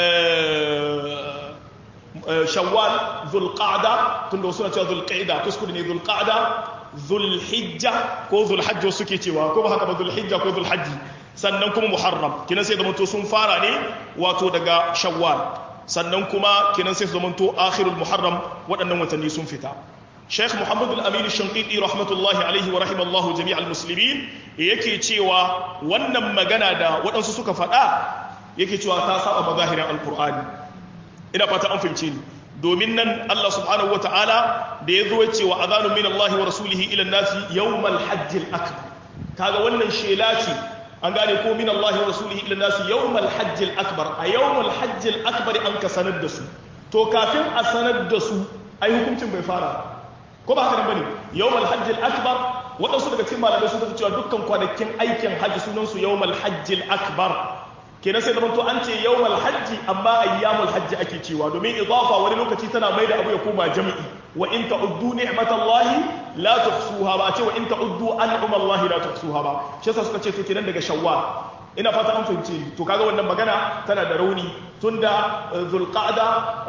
shawwal zulqa'da tunda wasu na cewa zulqa'da kuskure ne zulqa'da zulhijja ko zulhajj suke cewa ko ba haka ba zulhijja ko zulhajji sannan kuma muharram kinan sai zamanto sun fara ne wato daga shawwal sannan kuma kinan sai zamanto akhirul muharram waɗannan watanni sun fita Sheikh Muhammad Al-Amin Shanqiti rahmatullahi alaihi wa rahimallahu jami'al muslimin yake cewa wannan magana da waɗansu suka faɗa yake cewa ta saba mazahirin alqur'ani ina fata an fahimce ni domin nan Allah subhanahu wata'ala da ya zo ya ce wa azanun min Allah wa rasulihi ila nasi yawmal hajjil akbar kaga wannan shela ce an gane ko min Allah wa rasulihi ila nasi yawmal hajjil akbar a yawmal hajjil akbar an ka sanar da su to kafin a sanar da su ai hukuncin bai fara ko ba haka nan bane yawmal hajjil akbar waɗansu daga cikin malamai sun tafi cewa dukkan kwanakin aikin hajji sunan su yawmal hajjil akbar kenan sai zamanto an ce yawmal hajji amma ayyamul hajji ake cewa domin idafa wani lokaci tana mai da abu ya koma jami'i wa in ta'uddu ni'matallahi la tuhsuha ba ce wa in ta'uddu an'amallahi la tuhsuha ba shi yasa suka ce to kenan daga shawwal ina fata an fahimce to kaga wannan magana tana da rauni tunda zulqa'da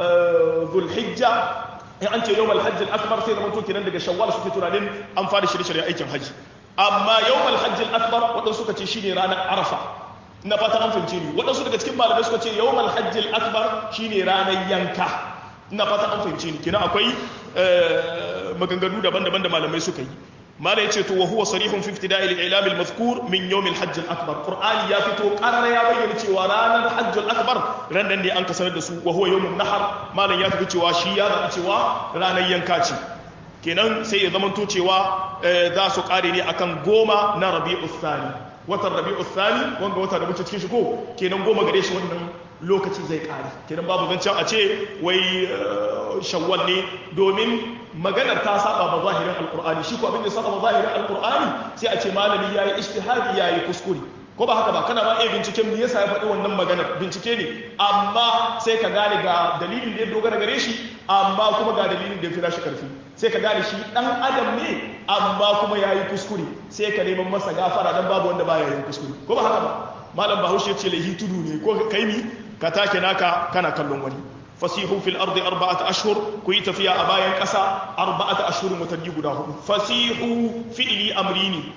zulhijja in an ce yawmal hajji akbar sai zamanto kenan daga shawwal suke tunanin an fara shirye-shirye aikin hajji amma yawmal hajji akbar waɗansu suka ce shine ranar arafa na fata an fahimce ni waɗansu daga cikin malamai suka ce yawmal hajjil akbar shine ranar yanka ina fata an fahimce ni kina akwai maganganu daban-daban da malamai suka yi malai yace to wa huwa sarihun fi ibtida'i al-i'lam al-mazkur min yawm al-hajj al-akbar qur'ani ya fito qarara ya bayyana cewa ranar hajj al-akbar ran nan ne an ka sanar da su wa huwa yawm an-nahar malam ya tafi cewa shi ya zaɓi cewa ranar yanka ce kenan sai ya zamanto cewa za su kare ne akan goma na rabi'u thani watan rabi'u thani wanga wata da muke cikin shi ko kenan goma gare shi wannan lokaci zai kare kenan babu zancen a ce wai shawwal ne domin maganar ta saba ba zahirin alqur'ani shi ko abin da saba ba zahirin alqur'ani sai a ce malami yayi ijtihadi yayi kuskure ko ba haka ba kana ba iya binciken me yasa ya faɗi wannan maganar bincike ne amma sai ka gane ga dalilin da ya dogara gare shi amma kuma ga dalilin da ya fi shi karfi sai ka gane shi dan adam ne amma kuma ya yi kuskure sai ka neman masa gafara dan babu wanda baya yin kuskure ko ba haka ba malam bahaushe ce laihi tudu ne ko kai mi ka take naka kana kallon wani fasihu fil ardi arba'ata ashhur ku yi tafiya a bayan ƙasa arba'ata ashhur watanni guda hudu fasihu fi'li amrini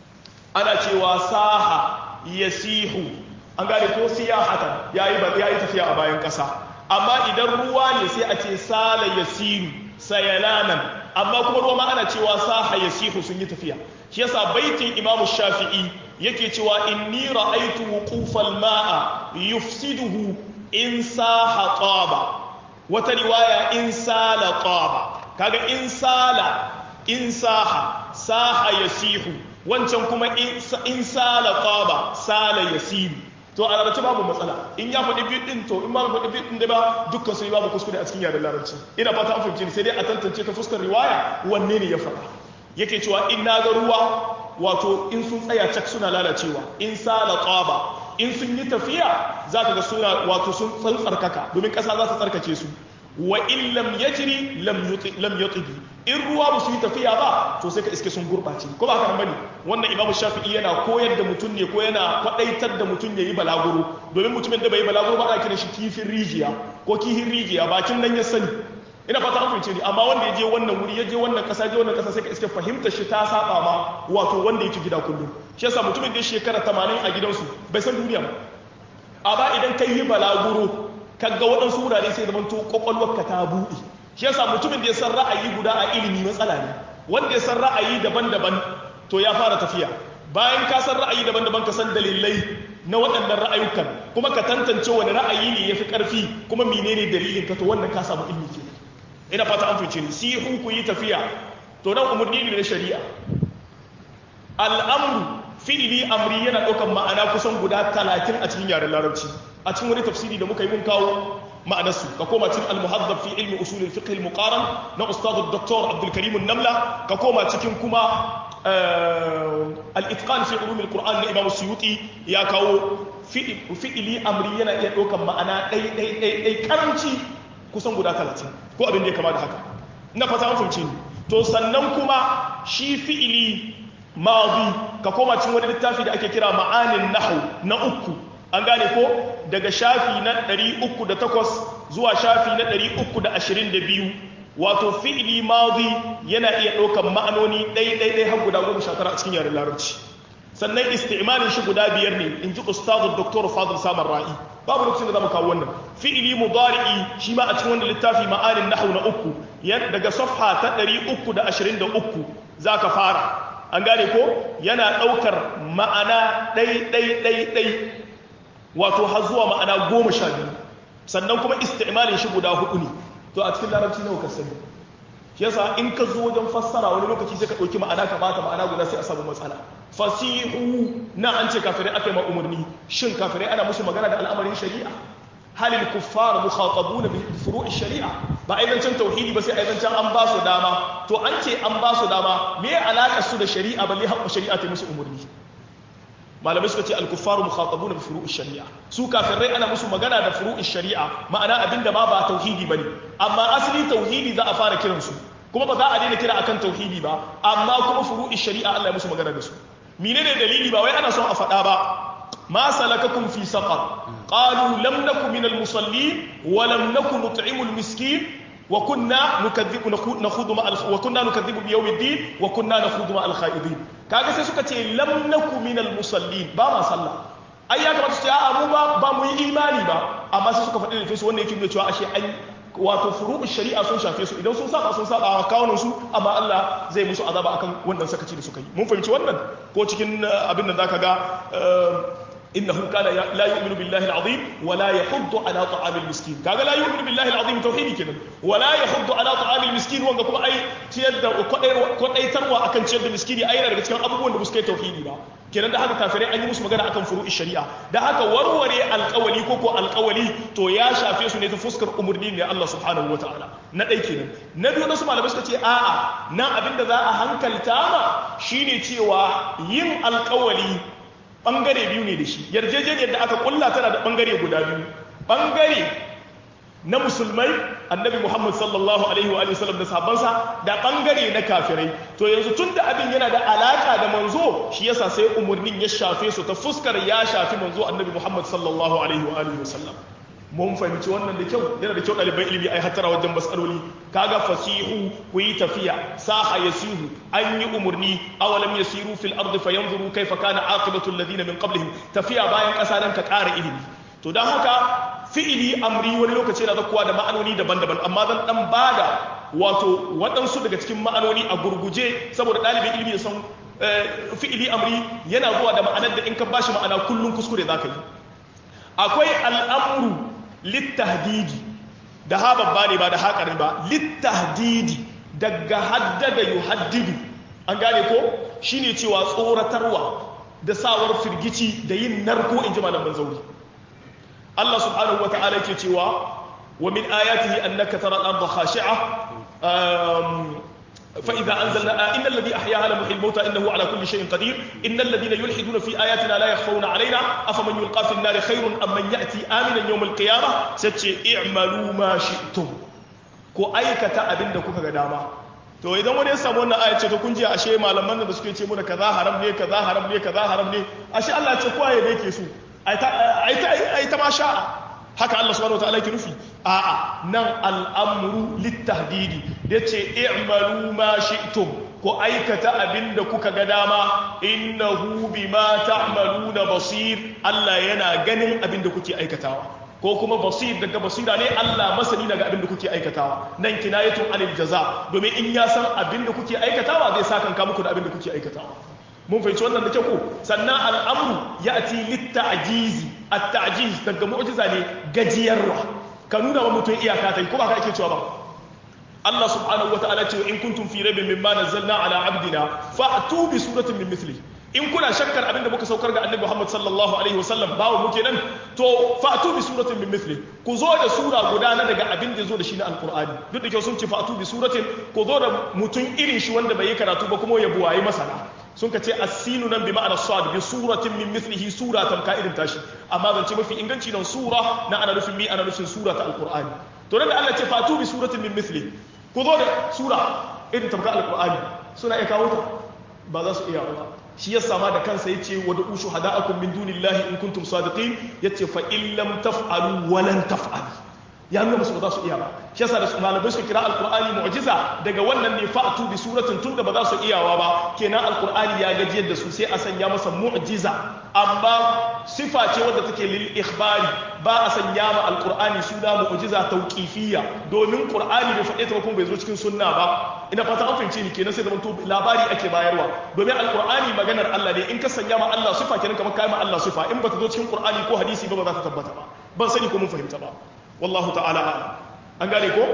ana cewa saha yasihu an gane ko siyahatan yayi ba yayi tafiya a bayan ƙasa amma idan ruwa ne sai a ce sala yasiru sayalanan amma kuma ruwa ma ana cewa saha yasihu sun yi tafiya shi yasa baitin imamu shafi'i yake cewa inni ra'aytu wuqufal ma'a yufsiduhu in saha taba wata riwaya in sala taba kaga in sala in saha saha yasihu wancan kuma in sala taba sala yasiru to a larabci babu matsala in ya faɗi biyu ɗin to in ba faɗi biyu ɗin da ba dukkan su yi babu kuskure a cikin yaren larabci ina fata an fahimci sai dai a tantance ta fuskar riwaya wanne ne ya faɗa yake cewa in na ga ruwa wato in sun tsaya cak suna lalacewa in sala tsaba in sun yi tafiya za ka ga suna wato sun tsarkaka domin ƙasa za ta tsarkake su wa in lam yajri lam yutigi in ruwa ba su yi tafiya ba to sai ka iske sun gurɓace ko ba haka bane wannan imamu shafi'i yana koyar da mutum ne ko yana kwadaitar da mutum ya yi balaguro domin mutumin da bai yi balaguro ba ana kiran shi kifin rijiya ko kihin rijiya bakin nan ya sani ina fata an fahimce ni amma wanda ya je wannan wuri ya je wannan kasa je wannan kasa sai ka iske fahimtar shi ta saba ma wato wanda yake gida kullum shi yasa mutumin da shekara 80 a gidansu bai san duniya ba amma idan kai yi balaguro kaga waɗansu wurare sai zaman to kwakwalwarka ta buɗe shi yasa mutumin da ya san ra'ayi guda a ilimi matsala ne wanda ya san ra'ayi daban-daban to ya fara tafiya bayan ka san ra'ayi daban-daban ka san dalilai na waɗannan ra'ayukan kuma ka tantance wani ra'ayi ne yafi ƙarfi kuma menene dalilin ka to wannan ka samu ilmi ke ina fata an fice ni sihu ku yi tafiya to nan umarni ne na shari'a al'amru fi'ili amri yana ɗaukar ma'ana kusan guda talatin a cikin yaren larabci a cikin wani tafsiri da muka yi mun kawo ma'anarsu ka koma cikin al-muhazzab fi ilmi usul al-fiqh al-muqaran na ustad dr abdul karim an-namla ka koma cikin kuma al-itqan fi ulum al-quran na imam suyuti ya kawo fi'ili amri yana iya ɗaukar ma'ana ɗai ɗai ɗai ɗai karanci kusan guda talatin ko abin da ya kama da haka ina fata an fahimci ni to sannan kuma shi fi'ili madi ka koma cikin wani littafi da ake kira ma'anin nahu na uku an gane ko daga shafi na 308 zuwa shafi na 322 wato fi'ili madi yana iya ɗaukar ma'anoni ɗai-ɗai har guda goma sha tara a cikin yaren larabci sannan isti'malin shi guda biyar ne in ji ustazu doktor fadil samar ra'i babu lokacin da zamu kawo wannan fi'ili mudari'i shi ma a cikin wannan littafi ma'anin nahwu na uku daga safha ta 323 zaka fara an gane ko yana ɗaukar ma'ana ɗai-ɗai-ɗai wato har zuwa ma'ana goma sha biyu sannan kuma isti'malin shi guda hudu ne to a cikin larabci nawa ka sani shi yasa in ka zo wajen fassara wani lokaci sai ka ɗauki ma'ana ka bata ma'ana guda sai a samu matsala fasihu na an ce kafirai aka yi ma umarni shin kafirai ana musu magana da al'amarin shari'a halil kuffar mukhatabuna bi furu'i shari'a ba ai zancen tauhidi ba sai ai zancen an ba su dama to an ce an ba su dama me alaka su da shari'a balle haƙƙo shari'a ta musu umarni malamai suka ce al-kuffaru mukhatabuna bi furu'i shari'a su kafirai ana musu magana da furu'i shari'a ma'ana abinda ma ba tauhidi bane amma asali tauhidi za a fara kiran su kuma ba za a daina kira akan tauhidi ba amma kuma furu'i shari'a Allah ya musu magana da su menene dalili ba wai ana son a faɗa ba ما سلككم في سقر قالوا لم نكن من المصلين ولم نكن نطعم المسكين وكنا نكذب نخوض مع وكنا نكذب بيوم الدين وكنا نخوض مع الخائضين kaga sai suka ce lam naku min al musallin ba ma sallah ai ya kamata su ce a mu ba ba mu yi imani ba amma sai suka faɗi da su wanda yake nuna cewa ashe an wato furu'u shari'a sun shafe su idan sun saba sun saba a kawunan su amma Allah zai musu azaba akan wannan sakaci da suka yi mun fahimci wannan ko cikin abin da zaka ga إنه كان لا يؤمن بالله العظيم ولا يحض على طعام المسكين كذا لا يؤمن بالله العظيم توحيدي كده ولا يحض على طعام المسكين وان كما أي تيد كودai tarwa akan ciyar da miskini ai daga cikin abubuwan da suka yi tauhidi ba kenan da haka kafirai an yi musu magana akan furu'i shari'a da haka warware alƙawali ko ko alƙawali to ya shafe su ne ta fuskar umurni ne Allah subhanahu wataala na ɗai kenan na biyu wasu malamai suka ce a'a nan abinda za a hankalta ma shine cewa yin alƙawali bangare biyu ne da shi yarjejeniyar da aka kulla tana da bangare guda biyu bangare na musulmai annabi muhammad sallallahu alaihi wa sallam da sahabbansa da bangare na kafirai to yanzu tun da abin yana da alaka da manzo shi yasa sai umarnin ya shafe su ta fuskar ya shafi manzo annabi muhammad sallallahu alaihi wa sallam mun fahimci wannan da kyau yana da kyau ɗaliban ilimi ai hattara wajen matsaloli kaga fasihu ku yi tafiya saha yasihu an yi umarni awalam yasiru fil ardi fayanzuru kaifa kana aqibatu alladhina min qablihim tafiya bayan ƙasa nan ka ƙara ilimi to dan haka fi'ili amri wani lokaci yana zakkuwa da ma'anoni daban-daban amma zan dan bada wato waɗansu daga cikin ma'anoni a gurguje saboda ɗalibin ilimi ya san fi'ili amri yana zuwa da ma'anar da in ka bashi ma'ana kullum kuskure zaka yi akwai al'amru littahdidi da ha babba ne ba da haƙari ba littahdidi daga haddada yuhaddidu an gane ko shine cewa tsoratarwa da sawar firgici da yin narko in ji malaman zauri Allah subhanahu wa ta'ala yake cewa wa min ayatihi annaka tara al-ardha khashi'a فإذا أنزلنا إن الذي أحياها لمحيي الموتى إنه على كل شيء قدير إن الذين يلحدون في آياتنا لا يخفون علينا أفمن يلقى في النار خير أم من يأتي آمنا يوم القيامة ستشي اعملوا ما شئتم ko aikata abin da kuka ga dama to idan wani ya samu wannan ayat ce to kun ji ashe malaman da suke ce muna kaza haram ne kaza haram ne kaza haram ne ashe Allah ya ce kowa ya yake su ai ta ai ta ma sha'a haka Allah subhanahu wataala yake nufi a'a nan al'amru littahdidi yace i'malu ma shi'tum ko aikata abinda kuka ga dama innahu bima ta'maluna basir Allah yana ganin abinda kuke aikatawa ko kuma basir daga basira ne Allah masani daga abinda kuke aikatawa nan kinayatun anil jaza domin in ya san abinda kuke aikatawa zai saka muku da abinda kuke aikatawa mun fahimci wannan da kyau sannan al'amru ya'ti lit-ta'jizi at-ta'jiz daga mu'jiza ne gajiyarwa ka nuna wa mutum iyaka ta ko ba ka ake cewa ba Allah subhanahu wa ta'ala ce in kuntum fi raibin mimma nazzalna ala abdina fa'tu bi suratin min mithli in kuna shakkar abin da muka saukar ga annabi Muhammad sallallahu alaihi wasallam bawo muke nan to fa'tu bi suratin min mithli ku zo da sura guda na daga abin da zo da shi na alqur'ani duk da kyau sun ce fa'tu bi suratin ku zo da mutum irin shi wanda bai yi karatu ba kuma ya buwaye masana sun ka ce asinu nan bi ma'ana sad bi suratin min mithlihi sura tamka irin tashi amma zance mafi inganci nan sura na ana nufin mi ana nufin sura ta alqur'ani to nan da Allah ce fatu bi suratin min mithli ku zo da sura irin tamka alqur'ani suna iya kawo ta ba za su iya ba shi ya sama da kansa yace wa da'u shuhada'akum min dunillahi in kuntum sadiqin yace fa in lam taf'alu wa lan taf'alu ya nuna musu ba za su iya ba shi yasa da malamai suka kira alqur'ani mu'jiza daga wannan ne fa'atu bi suratin tunda ba za su iyawa ba kenan alqur'ani ya gajiyar da su sai a sanya masa mu'jiza amma sifa ce wadda take lil ikhbari ba a sanya ma alqur'ani suna mu'jiza tauqifiyya domin qur'ani bai faɗe ta ba kuma bai zo cikin sunna ba ina fata an fahimce ni kenan sai da to labari ake bayarwa domin alqur'ani maganar Allah ne in ka sanya ma Allah sifa kenan kamar kai ma Allah sifa in ba ta zo cikin qur'ani ko hadisi ba ba za ta tabbata ba ban sani ko mun fahimta ba wallahu ta'ala a'lam an gane ko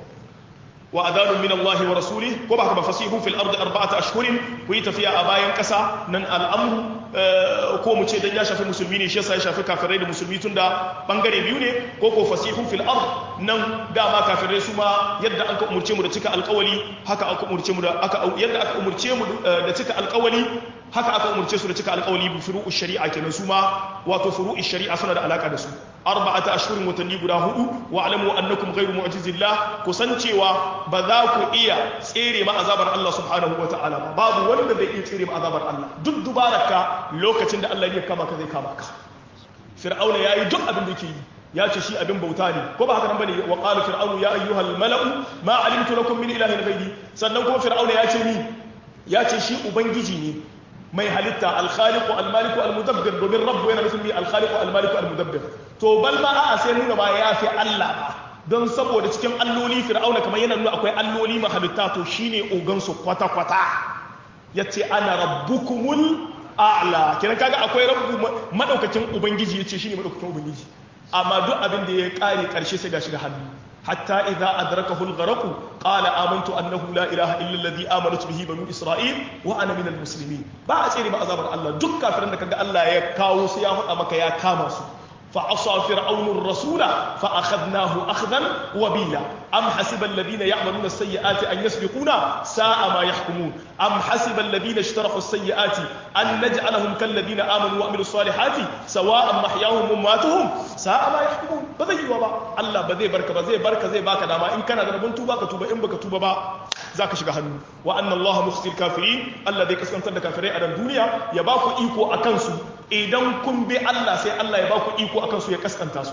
wa adanun min Allah wa rasulih ko ba haka ba fasihu fil ardi arba'ata ashhurin ku yi tafiya a bayan kasa nan al'amru ko mu ce dan ya shafi musulmi ne shi yasa ya shafi kafirai da musulmi tunda bangare biyu ne ko ko fasihu fil ard nan dama kafirai su ma yadda aka umurce mu da cika alƙawali haka aka umurce mu da aka yadda aka umurce mu da cika alƙawali haka aka umurce su da cika alƙawali bi furu'u shari'a kenan su ma wato furu'u shari'a suna da alaka da su arba'ata ashhurin watanni guda hudu wa alamu annakum ghayru mu'jizillah kusancewa ba za ku iya tsere ma azabar Allah subhanahu wata'ala ba babu wanda zai iya tsere ma azabar Allah duk dubaraka lokacin da Allah ya kama ka zai kama ka fir'auna yayi duk abin da yake yi ya ce shi abin bauta ne ko ba haka nan bane wa qala fir'aunu ya ayyuhal mala'u ma alimtu lakum min ilahin ghayri sannan kuma fir'auna ya ce ni ya ce shi ubangiji ne mai halitta alkhaliqu almaliku almudabbir domin rabbu yana nufin mi alkhaliqu almaliku almudabbir to bal ma a'a sai nuna ba ya fi Allah ba don saboda cikin alloli fir'auna kamar yana nuna akwai alloli mahalitta to shine ogan su kwata kwata yace ana rabbukumul a'la kenan kaga akwai rabbu madaukakin ubangiji yace shine madaukakin ubangiji amma duk abin da ya kare karshe sai ga shiga hannu حتى إذا أدركه الغرق قال آمنت أنه لا إله إلا الذي آمنت به بنو إسرائيل وأنا من المسلمين بعد سيري ما أزابر الله دكا فرنك الله يكاو سياه أمك يا كاماسو فعصى فرعون الرسول فأخذناه أخذا وبيلا أم حسب الذين يعملون السيئات أن يسبقونا ساء ما يحكمون أم حسب الذين اشترحوا السيئات أن نجعلهم كالذين آمنوا وعملوا الصالحات سواء محياهم وماتهم ساء ما يحكمون بذي وبا الله بذي بركة بذي بركة زي باك داما إن كان ذنبون توبا كتوبا إن بك توبا با ذاك شغهن وأن الله مخزي الكافرين الذي كسكنت الكافرين على الدنيا يباكو إيكو أكنسو idan kun bi Allah sai Allah ya ba ku iko akan su ya kaskanta su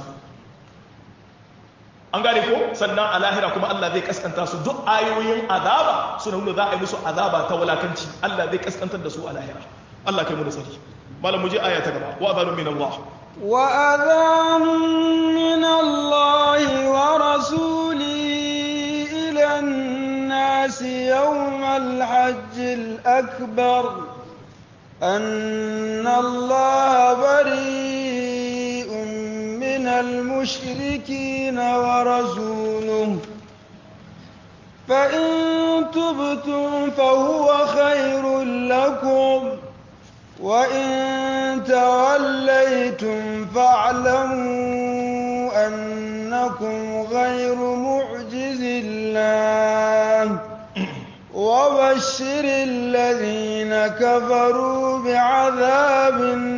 an gane ko sannan a lahira kuma Allah zai kaskanta su duk ayoyin azaba suna nuna za a yi musu azaba ta walakanci Allah zai kaskantar da su a lahira Allah kai mu da tsari malam mu je aya ta gaba wa adanu min Allah wa adanu min Allah wa rasuli ila an-nas yawm al-hajj al-akbar أن الله بريء من المشركين ورسوله فإن تبتم فهو خير لكم وإن توليتم فاعلموا أنكم غير معجز الله وبشر الذين كفروا بعذاب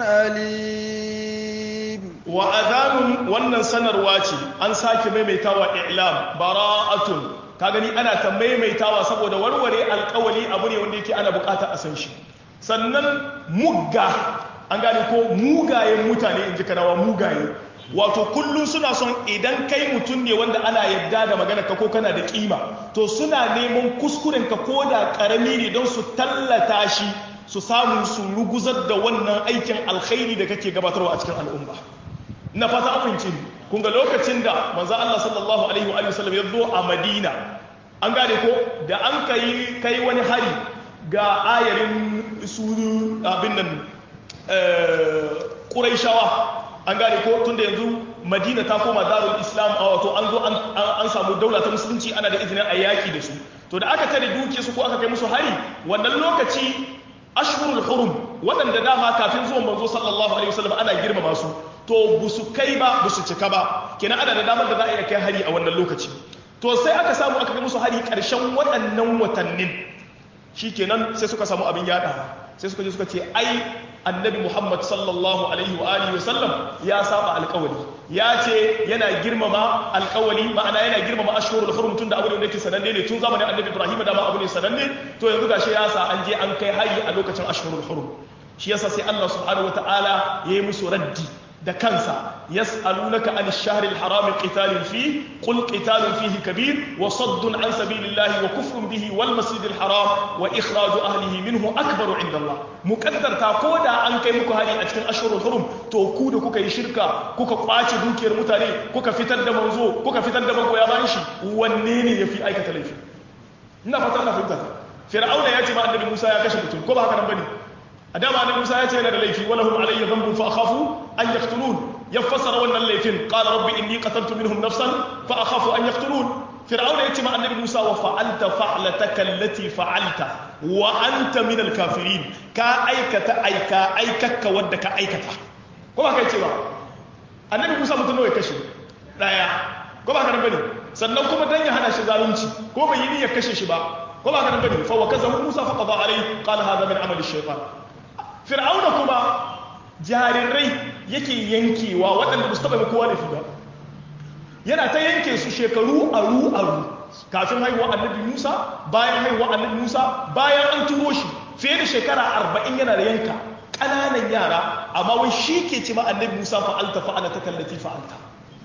أليم وأذان wannan sanarwa ce an sake maimaitawa i'lam bara'atun ka gani ana ta maimaitawa saboda warware alkawali abu ne wanda yake ana bukata a san shi sannan mugga an gane ko mugayen mutane in ji kanawa mugaye wato kullum suna son idan kai mutum ne wanda ana yadda da magana ka ko kana da kima to suna neman kuskuren ka ko da karami ne don su tallata shi su samu su ruguzar da wannan aikin alkhairi da kake gabatarwa a cikin al'umma na fata amince kun ga lokacin da manzo Allah sallallahu alaihi wa sallam ya zo a Madina an gane ko da an kai kai wani hari ga ayarin su abin nan ƙuraishawa an gane ko tunda yanzu madina ta koma darul islam a wato an zo an samu daula ta musulunci ana da izinin a yaƙi da su to da aka tare duke su ko aka kai musu hari wannan lokaci ashhurul hurum waɗanda dama kafin zuwan manzo sallallahu alaihi wasallam ana girmama su to busu kai ba busu cika ba kenan ana da damar da za a iya kai hari a wannan lokaci to sai aka samu aka kai musu hari ƙarshen waɗannan watannin shikenan sai suka samu abin yada sai suka je suka ce ai annabi muhammad sallallahu alaihi wa alihi wasallam ya saba alkawali ya ce yana girmama alkawali ma'ana yana girmama ashhurul hurum tun da abu ne yake sananne ne tun zamanin annabi ibrahim da ma abu ne sananne to yanzu gashi ya sa an je an kai hari a lokacin ashhurul hurum shi yasa sai Allah subhanahu wataala yayi musu raddi da kansa yas'alunaka an ash-shahril harami qitalin fi qul qitalun fihi kabir wa saddun an sabilillahi wa kufrun bihi wal masjidil haram wa ikhraju ahlihi minhu akbaru inda Allah muqaddarta ko da an kai muku hari a cikin ashhurul hurum to ku da kuka yi shirka kuka kwace dukiyar mutane kuka fitar da manzo kuka fitar da magoya bayan shi wanne ne yafi aikata laifi ina fata ina fahimta fir'auna ya ce ma annabi Musa ya kashe mutum ko ba haka nan bane a dama annabi Musa ya ce yana da laifi wala hum alayya dhanbun fa akhafu an yaqtulun ya fassara wannan laifin qala rabbi inni qataltu minhum nafsan fa akhafu an yaqtulun fir'auna ya ce ma annabi Musa wa fa'alta fa'lataka allati fa'alta wa anta min al-kafirin ka aikata aika aikakka wadda ka aikata ko ba kai ce ba annabi Musa mutum nawa ya kashe daya ko ba kana bane sannan kuma dan ya hana shi zalunci ko bai yi niyyar kashe shi ba ko ba kana bane fa wa kazahu Musa fa qada alayhi qala hadha min amali shaytan fir'auna kuma jarirai yake yankewa waɗanda ba su taɓa kowa da ba yana ta yanke su shekaru aru aru kafin haihuwa annabi musa bayan haihuwa annabi musa bayan an turo shi fiye da shekara arba'in yana da yanka ƙananan yara amma wai shi ke ce ma annabi musa fa'alta fa'ala ta kallati fa'alta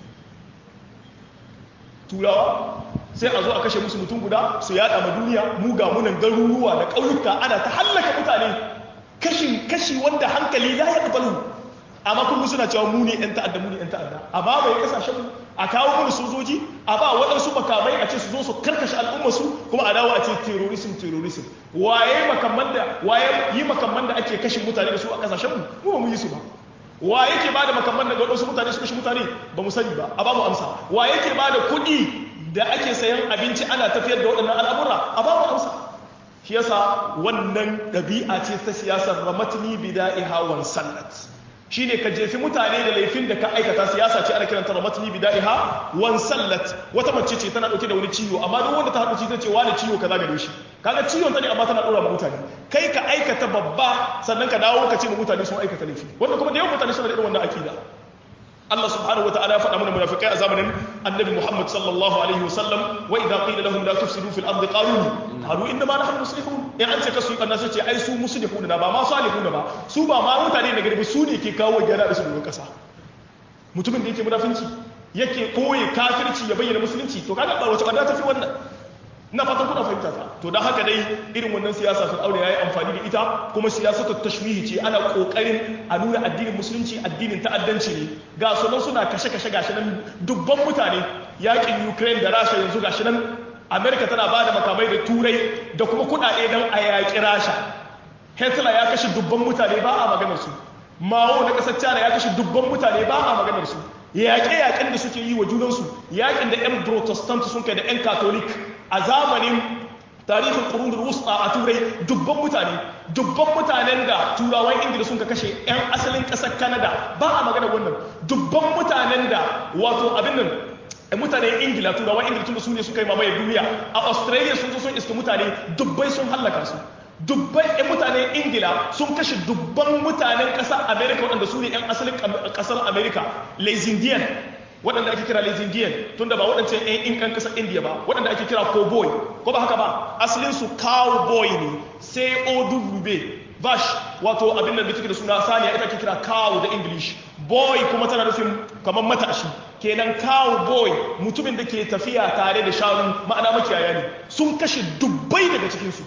turawa sai a zo a kashe musu mutum guda su yada ma duniya mu ga munan garuruwa da ƙauyuka ana ta hallaka mutane kashin kashi wanda hankali la ya ƙabalu amma kuma suna cewa mu ne ‘yan ta'adda mu ne ‘yan ta'adda a ba mai kasashen mu a kawo mana sojoji a ba waɗansu makamai a ce su zo su karkashe al'ummarsu kuma a dawo a ce terrorism terrorism waye makamman da waye yi makamman da ake kashe mutane da su a kasashen mu mu ba mu yi su ba wa yake ba da makamman da waɗansu mutane su kashe mutane ba mu sani ba a ba mu amsa wa yake ba da kuɗi da ake sayan abinci ana tafiyar da waɗannan al'amura a ba mu amsa shi yasa wannan ɗabi'a ce ta siyasar ramatni bida'iha wan sallat shine ka jefi mutane da laifin da ka aikata siyasa ce ana kiranta ramatni bida'iha wan sallat wata mace ce tana dauke da wani ciwo amma duk wanda ta haɗu ta ce wani ciwo kaza gare shi kaga ciwon ta ne amma tana dora ma mutane kai ka aikata babba sannan ka dawo ka ce ma mutane sun aikata laifi wanda kuma da yawan mutane suna da irin wannan akida Allah subhanahu wa ta'ala ya faɗa mana munafikai a zamanin annabi Muhammad sallallahu alaihi wasallam wa idza qila lahum la tufsidu fil ardi qalu qalu inna ma nahnu muslihun in an ce kasu kanna sai ce ai su muslihun na ba ma salihun ba su ba ma mutane na garbi su ne ke kawo gyara da su domin kasa mutumin da yake munafinci yake koyi kafirci ya bayyana musulunci to kaga ba wace banda tafi wannan ina fatan kuna fahimta ta to dan haka dai irin wannan siyasa sun aure yayi amfani da ita kuma siyasatu tashwihi ce ana kokarin a nuna addinin musulunci addinin ta'addanci ne ga sunan suna kashe-kashe gashi nan dubban mutane yakin Ukraine da Rasha yanzu gashi nan America tana ba da makamai da turai da kuma kudade dan a yaki Rasha Hitler ya kashe dubban mutane ba a maganar su Mao na kasar China ya kashe dubban mutane ba a maganar su yaƙe-yaƙen da suke yi wa junansu yaƙin da 'yan protestant sun kai da 'yan catholic a zamanin tarihin ƙurunar wusta a turai dubban mutane dubban mutanen da turawan ingila sun ka kashe 'yan asalin ƙasar canada ba a magana wannan dubban mutanen da wato abin nan mutanen ingila turawan ingila tun da su ne suka yi mamaye duniya a australia sun zo sun iska mutane dubbai sun hallaka su dubban 'yan mutanen ingila sun kashe dubban mutanen ƙasar america waɗanda su ne 'yan asalin ƙasar america les indian waɗanda ake kira les indian tun da ba waɗancan 'yan inkan ƙasar india ba waɗanda ake kira cowboy ko ba haka ba asalin su cowboy ne sai ow bash wato abin da take da suna saniya ita ake kira cow da english boy kuma tana nufin kamar matashi kenan cowboy mutumin da ke tafiya tare da shanu ma'ana makiyaya ne sun kashe dubbai daga cikinsu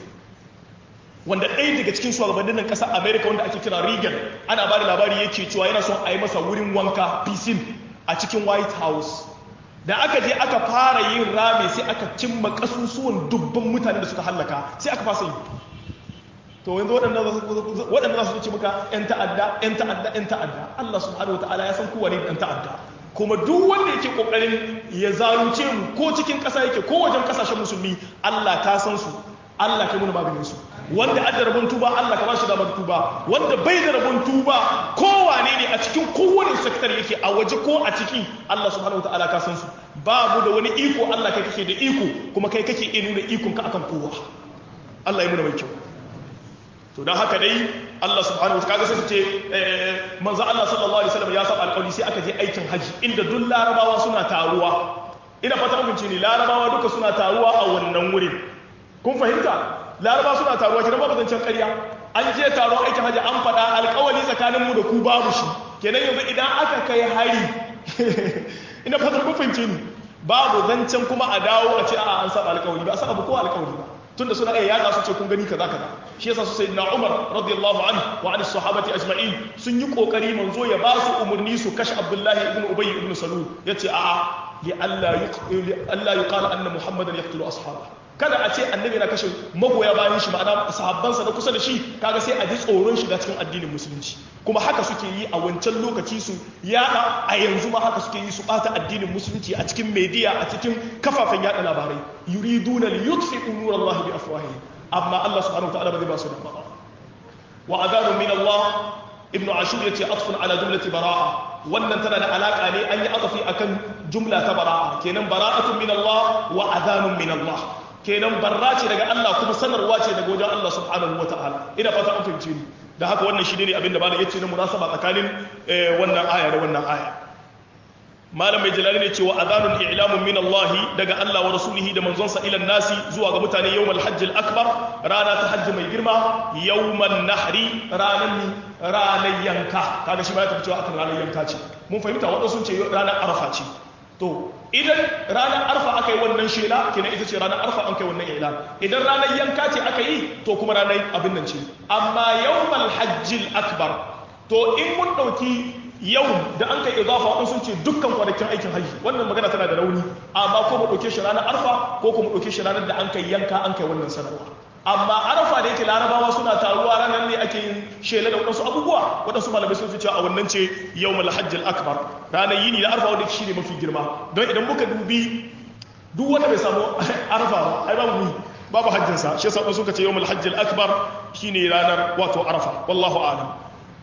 wanda ɗaya daga cikin shugabannin nan ƙasar america wanda ake kira reagan ana ba da labari yake cewa yana son a yi masa wurin wanka piscine a cikin white house da aka je aka fara yin rami sai aka cimma ƙasusuwan dubban mutane da suka hallaka sai aka fasa yi to yanzu waɗanda za su ce maka 'yan ta'adda 'yan ta'adda 'yan ta'adda Allah subhanahu wata'ala ya san kowa ne ɗan ta'adda kuma duk wanda yake ƙoƙarin ya zalunce mu ko cikin ƙasa yake ko wajen ƙasashen musulmi Allah ka san su Allah kai muna maganin su wanda adda rabon tuba Allah ka ba shi damar tuba wanda bai da rabon tuba kowane ne a cikin kowane sektar yake a waje ko a ciki Allah subhanahu wata'ala ka san su babu da wani iko Allah kai kake da iko kuma kai kake iya nuna ikon ka akan kowa Allah ya muna mai kyau to don haka dai Allah subhanahu wa kaga sai su ce manzo Allah sallallahu alaihi wasallam ya saba alƙawari sai aka je aikin haji inda duk larabawa suna taruwa ina fata mun ce ni larabawa duka suna taruwa a wannan wurin kun fahimta larabawa suna taruwa kidan babu zancen ƙarya an je taron aikin haji an faɗa alƙawari tsakanin mu da ku babu shi kenan yanzu idan aka kai hari ina fata kun fahimce ni babu zancen kuma a dawo a ce a'a an saba alƙawari ba a saba ko alƙawari ba tunda suna iya yada su ce kun gani kaza kaza shi yasa su sayyidina Umar radiyallahu anhu wa an sahabati ajma'in sun yi kokari manzo ya ba su umurni su kashe Abdullah ibn Ubay ibn Salul yace a'a li alla yuqil alla yuqala anna Muhammadan yaqtulu ashabahu kada a ce annabi na kashe magoya bayan shi ma'ana sahabbansa na kusa da shi kaga sai a ji tsoron shiga cikin addinin musulunci kuma haka suke yi a wancan lokaci su yada a yanzu ma haka suke yi su bata addinin musulunci a cikin media a cikin kafafen yada labarai yuriduna li yutfi'u nurallahi bi afwahihim amma Allah subhanahu wa ta'ala ba zai ba su da ba wa adanu min Allah ibn ashur yace atfun ala jumlati bara'a wannan tana da alaka ne an yi atafi akan jumla ta bara'a kenan bara'atun min Allah wa adanun min Allah kenan barra ce daga Allah kuma sanarwa ce daga wajen Allah subhanahu wa ta'ala ina fata an fahimce ni da haka wannan shi ne abinda malam yace na munasaba tsakanin wannan aya da wannan aya malam mai jalali ne cewa azanun i'lamun min Allah daga Allah wa rasulihi da manzonsa ila nasi zuwa ga mutane yawmal hajjil akbar rana ta hajji mai girma yawman nahri ranan ranan yanka kaga shi ba ya tafi cewa akan ranar yanka ce mun fahimta wadansu sun ce ranar arafa ce to idan ranar arfa aka yi wannan shela kenan ita ce ranar arfa an kai wannan ila idan ranar yanka ce aka yi to kuma ranar abin nan ce amma yawmal hajjil akbar to in mun dauki yau da an kai idafa wadanda sun ce dukkan kwanakin aikin hajji wannan magana tana da rauni amma ko mu dauke shi ranar arfa ko kuma dauke shi ranar da an kai yanka an kai wannan sanarwa amma arafa da yake larabawa suna taruwa ranar ne ake yin shela da waɗansu abubuwa waɗansu malamai sun fi cewa a wannan ce yau malhajjal akbar ranar yini da arfa wanda shi ne mafi girma don idan muka dubi duk wanda bai samu arfa ba ai babu babu hajjinsa shi yasa suka ce yau malhajjal akbar shine ranar wato arafa wallahu a'lam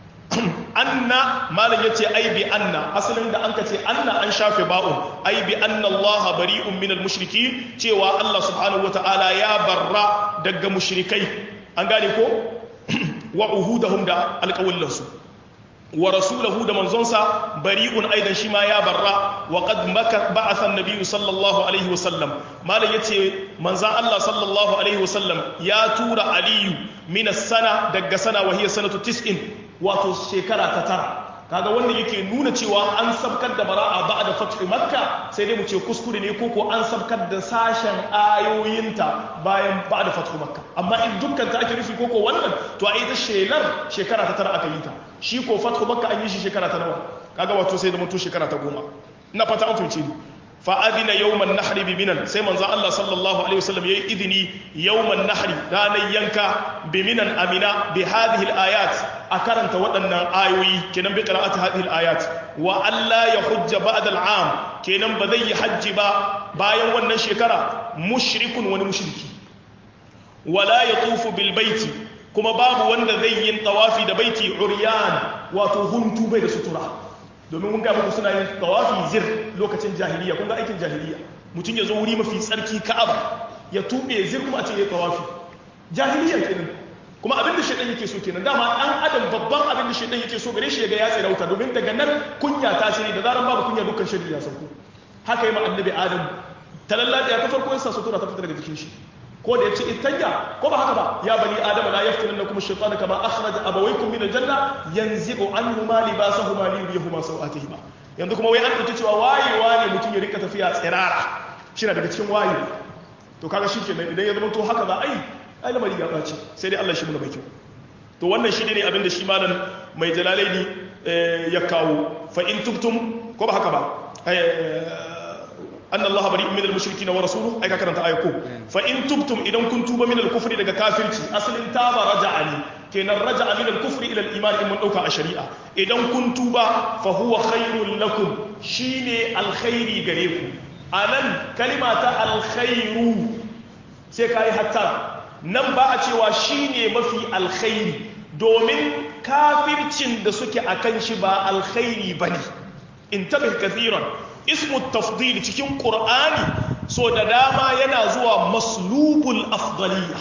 anna malam yace ai bi anna asalin da anka ce anna an shafe ba'un ai bi anna Allah bari'un minal mushriki cewa Allah subhanahu wataala ya barra daga mushrikai an gane ko wa uhudahum da alqawlansu wa rasulahu da manzonsa bari'un aidan shi ma ya barra wa qad ba'atha an-nabiy sallallahu alaihi wasallam malam yace manzan Allah sallallahu alaihi wasallam ya tura aliyu min as-sana daga sana wa hiya sanatu 90 wato shekara ta tara kaga wanda yake nuna cewa an sabkar da bara'a ba'da fathi makka sai dai mu ce kuskure ne ko ko an sabkar da sashen ayoyinta bayan ba'da fathi makka amma in dukkan ta ake nufi ko ko wannan to a ita shelar shekara ta tara aka yi ta shi ko fathu makka an yi shi shekara ta nawa kaga wato sai da mutu shekara ta goma ina fata an fahimce ni fa'adina yawman nahri bi minan sai manzo Allah sallallahu alaihi wasallam yayi idini yawman nahri ranar yanka bi minan amina bi hadhihi al-ayat a karanta waɗannan ayoyi kenan bi qira'ati hadhihi al-ayat wa alla yahujja ba'da al-am kenan ba zai yi hajji ba bayan wannan shekara mushrikun wani mushriki wala yatufu bil baiti kuma babu wanda zai yin tawafi da baiti uryan wato huntu bai da sutura domin mun ga muku suna yin tawafi zir lokacin jahiliya kun ga aikin jahiliya mutum ya zo wuri mafi tsarki ka'aba ya tube zir kuma a ce ya tawafi jahiliya kenan kuma abin da shaidan yake so kenan dama dan adam babban abin da shaidan yake so gare shi ga ya tsirauta domin daga nan kunya ta shiri da zaran babu kunya dukkan shiri ya sauko haka yi ma annabi adam talalla ya ta farko yasa sutura ta fita daga jikin shi ko da ya ce itanya ko ba haka ba ya bani adama la yaftinannakum ash-shaytanu kama akhraja abawaykum min al-janna yanzi'u anhuma libasahuma li yuriyahuma sawatihima yanzu kuma wai an dauki cewa wayewa ne mutum ya rika tafiya tsirara shi na daga cikin waye to kaga shikenan idan ya zama to haka za a yi ai lamari ya ɓaci sai dai Allah shi muna baki to wannan shi ne abin da shi malam mai jalalaini ya kawo fa in tubtum ko ba haka ba anna allaha bari'un minal mushrikin wa rasuluhu ai ka karanta ayako fa in tubtum idan kun tuba minal kufri daga kafirci asalin taba raja'a ne kenan raja'a minal kufri ila al-iman in mun dauka a shari'a idan kun tuba fa huwa khairul lakum shine alkhairi gare ku anan kalima ta alkhairu sai kai hatta nan ba a cewa shine mafi alkhairi domin kafircin da suke akan shi ba alkhairi bane intabih kathiran ismu tafdil cikin qur'ani so da dama yana zuwa maslubul afdaliya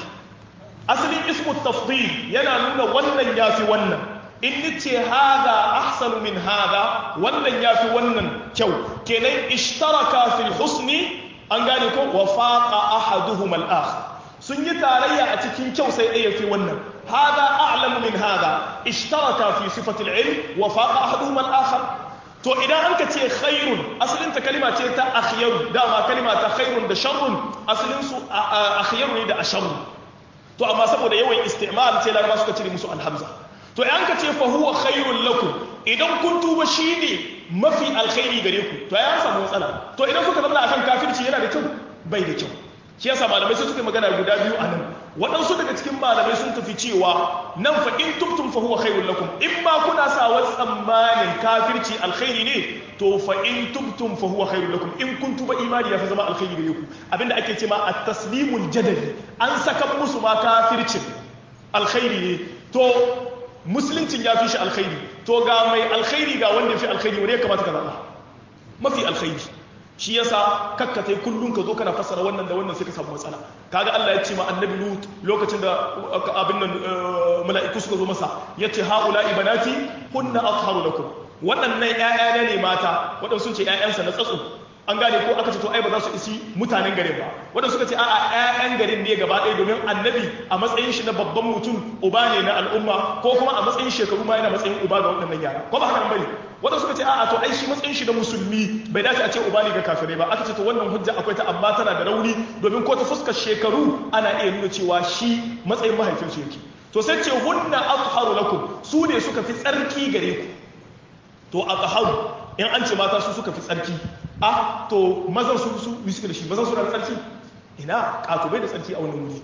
asalin ismu tafdil yana nuna wannan yafi wannan in nace hada ahsanu min hada wannan yafi wannan kyau kenan ishtaraka fil husni an gane ko wa faqa ahaduhuma al-akhar sun yi tarayya a cikin kyau sai ɗaya fi wannan hada a'lamu min hada ishtaraka fi sifati al-ilm wa faqa ahaduhuma al-akhar to idan an ka ce khairun asalin ta kalima ce ta akhyaru dama kalima ta khairun da sharrun asalin su akhyaru ne da asharru to amma saboda yawan istimal sai laraba suka cire musu alhamza to idan ka ce fa huwa khairun lakum idan kun tuba shine mafi alkhairi gare ku to ya samu matsala to idan kuka zama akan kafirci yana da kyau bai da kyau shi yasa malamai sai suka magana guda biyu a nan waɗansu daga cikin malamai sun tafi cewa nan fa in tubtum fa huwa khairul lakum in ma kuna sa wa tsammanin kafirci alkhairi ne to fa in tubtum fa huwa khairul lakum in kun tuba imani ya fi zama alkhairi gare ku abinda ake cewa at-taslimul jadali an saka musu ma kafircin alkhairi ne to musuluncin ya fi shi alkhairi to ga mai alkhairi ga wanda ya fi alkhairi wanda ya kamata ka zaɓa mafi alkhairi shi yasa kakkatai kullum ka zo kana fassara wannan da wannan sai ka samu matsala kaga Allah ya ce ma annabi Lut lokacin da abin nan mala'iku suka zo masa yace haula ibanati kunna atharu lakum waɗannan ƴaƴa ne mata waɗansu sun ce ƴaƴansa na tsatso an gane ko aka ce to ai ba za su isi mutanen garin ba waɗansu suka ce a'a ƴaƴan garin ne gaba ɗaya domin annabi a matsayin shi na babban mutum uba ne na al'umma ko kuma a matsayin shekaru ma yana matsayin uba ga waɗannan yara ko ba haka bane waɗansu suka ce a'a to ai shi matsayin shi na musulmi bai dace a ce uba ne ga kafirai ba aka ce to wannan hujja akwai ta amma tana da rauni domin ko ta fuskar shekaru ana iya nuna cewa shi matsayin mahaifinsu yake to sai ce hunna atharu lakum su ne suka fi tsarki gare ku to atharu in an ce mata su suka fi tsarki a to mazan su su bi suke da shi mazan su da tsarki ina katubai da tsarki a wannan wuri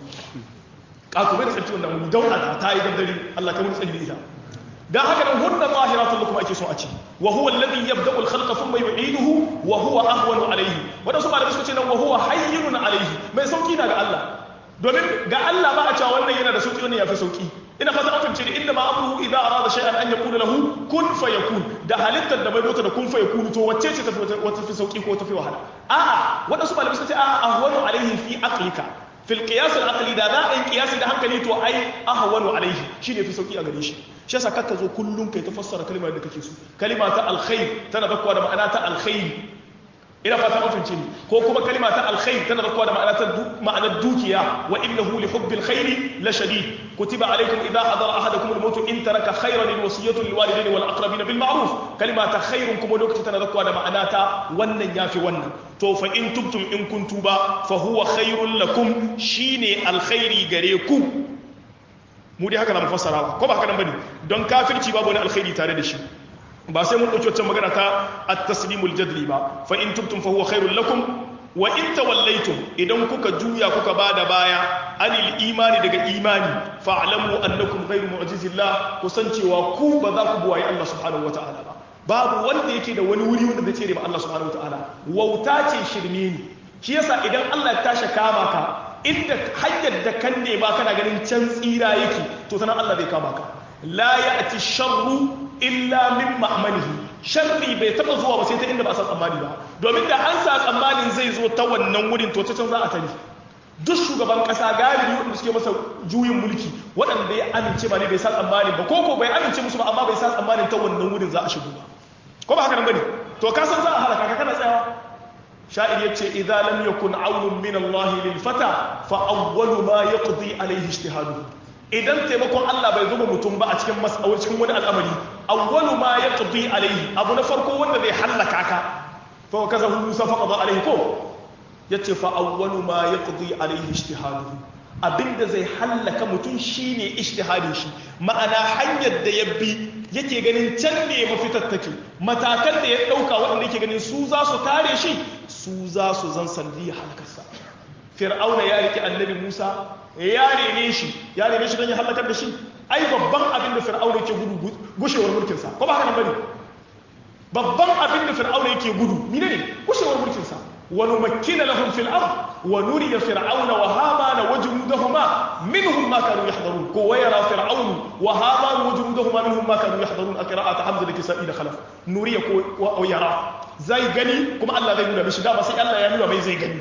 katubai da tsarki wannan wuri dauda ta yi daddare Allah ka mun tsari da ita dan haka nan hunna zahiratun lakum ake so a ce wa huwa alladhi yabda'u al-khalqa thumma yu'iduhu wa huwa ahwanu alayhi wanda su malamai suka ce nan wa huwa hayyun alayhi mai sauki na ga Allah domin ga Allah ba a cewa wannan yana da sauki wannan yafi sauki ina fata an fahimce ni inda ma amruhu idza arada shay'an an yaqula lahu kun fayakun da halittar da bai dota da kun fayakun to wacce ce tafi wata fi sauki ko tafi wahala a'a wadansu malamai suka ce a'a ahwanu alayhi fi aqlika fil qiyas al aqli da za a yi qiyasi da hankali to ai ahwanu alayhi shine fi sauki a gare shi shi yasa kakka zo kullum kai ta fassara kalmar da kake so kalima ta alkhair tana zakkuwa da ma'ana ta alkhair ina fata an fahimce ni ko kuma kalima ta alkhair tana zakkuwa da ma'ana ta ma'anar dukiya wa innahu li hubbil khairi la shadid kutiba alaykum idha hadara ahadakum al maut in taraka khayran al wasiyatu lil walidayni wal aqrabin bil ma'ruf kalima ta khairun kuma lokaci tana zakkuwa da ma'ana ta wannan yafi wannan to fa in tubtum in kuntum ba fa huwa khairul lakum shine alkhairi gare ku mu dai haka na fassara ba ko ba haka nan bane don kafirci babu wani alkhairi tare da shi ba sai mun dauki wancan magana ta at-taslimul jadli ba fa in tubtum fa huwa khairul lakum wa in tawallaytum idan kuka juya kuka bada baya anil imani daga imani fa'lamu annakum ghayru mu'jizillah kusancewa ku ba za ku buwaye Allah subhanahu wata'ala ba babu wanda yake da wani wuri wanda zai tsere ma Allah subhanahu wata'ala wauta ce shirme ne shi yasa idan Allah ya tashi kama ka inda hanyar da kan nema kana ganin can tsira yake to sanan Allah zai kama ka la ya'ti sharru illa min ma'manihi sharri bai taba zuwa ba sai ta inda ba a san tsammani ba domin da an sa tsammanin zai zo ta wannan wurin to ta can za a tare duk shugaban kasa galibi wanda suke masa juyin mulki waɗanda ya amince ba ne bai sa tsammanin ba ko ko bai amince musu ba amma bai sa tsammanin ta wannan wurin za a shigo ba ko ba haka nan bane to ka san za a halaka ka kana tsayawa sha'ir yace idza lam yakun aunun min Allah lil fata fa awwalu ma yaqdi alayhi ijtihadu idan taimakon Allah bai zuba mutum ba a cikin mas'awar cikin wani al'amari awwalu ma yaqdi alayhi abu na farko wanda zai halaka ka fa kaza Musa fa qada alayhi ko yace fa awwalu ma yaqdi alayhi ijtihadu abinda zai hallaka mutum shine ijtihadin shi ma'ana hanyar da ya bi yake ganin can ne mafitar take matakan da ya dauka waɗanda yake ganin su za su kare shi su za su zan sandi halakarsa fir'auna ya rike annabi musa ya rene shi ya rene shi don ya halakar da shi ai babban abin da fir'auna yake gudu gushewar mulkinsa ko ba haka nan bane babban abin da fir'auna yake gudu mine ne gushewar mulkinsa wa numakkina lahum fil ard wa nuriya fir'auna wa hamana wa junudahuma minhum ma kanu yahdharun ko wa yara fir'aunu wa hamana wa junudahuma minhum ma kanu yahdharun qira'at hamza da kisa'i da khalaf nuriya ko wa yara zai gani kuma Allah zai nuna mishi dama sai Allah ya nuna mai zai gani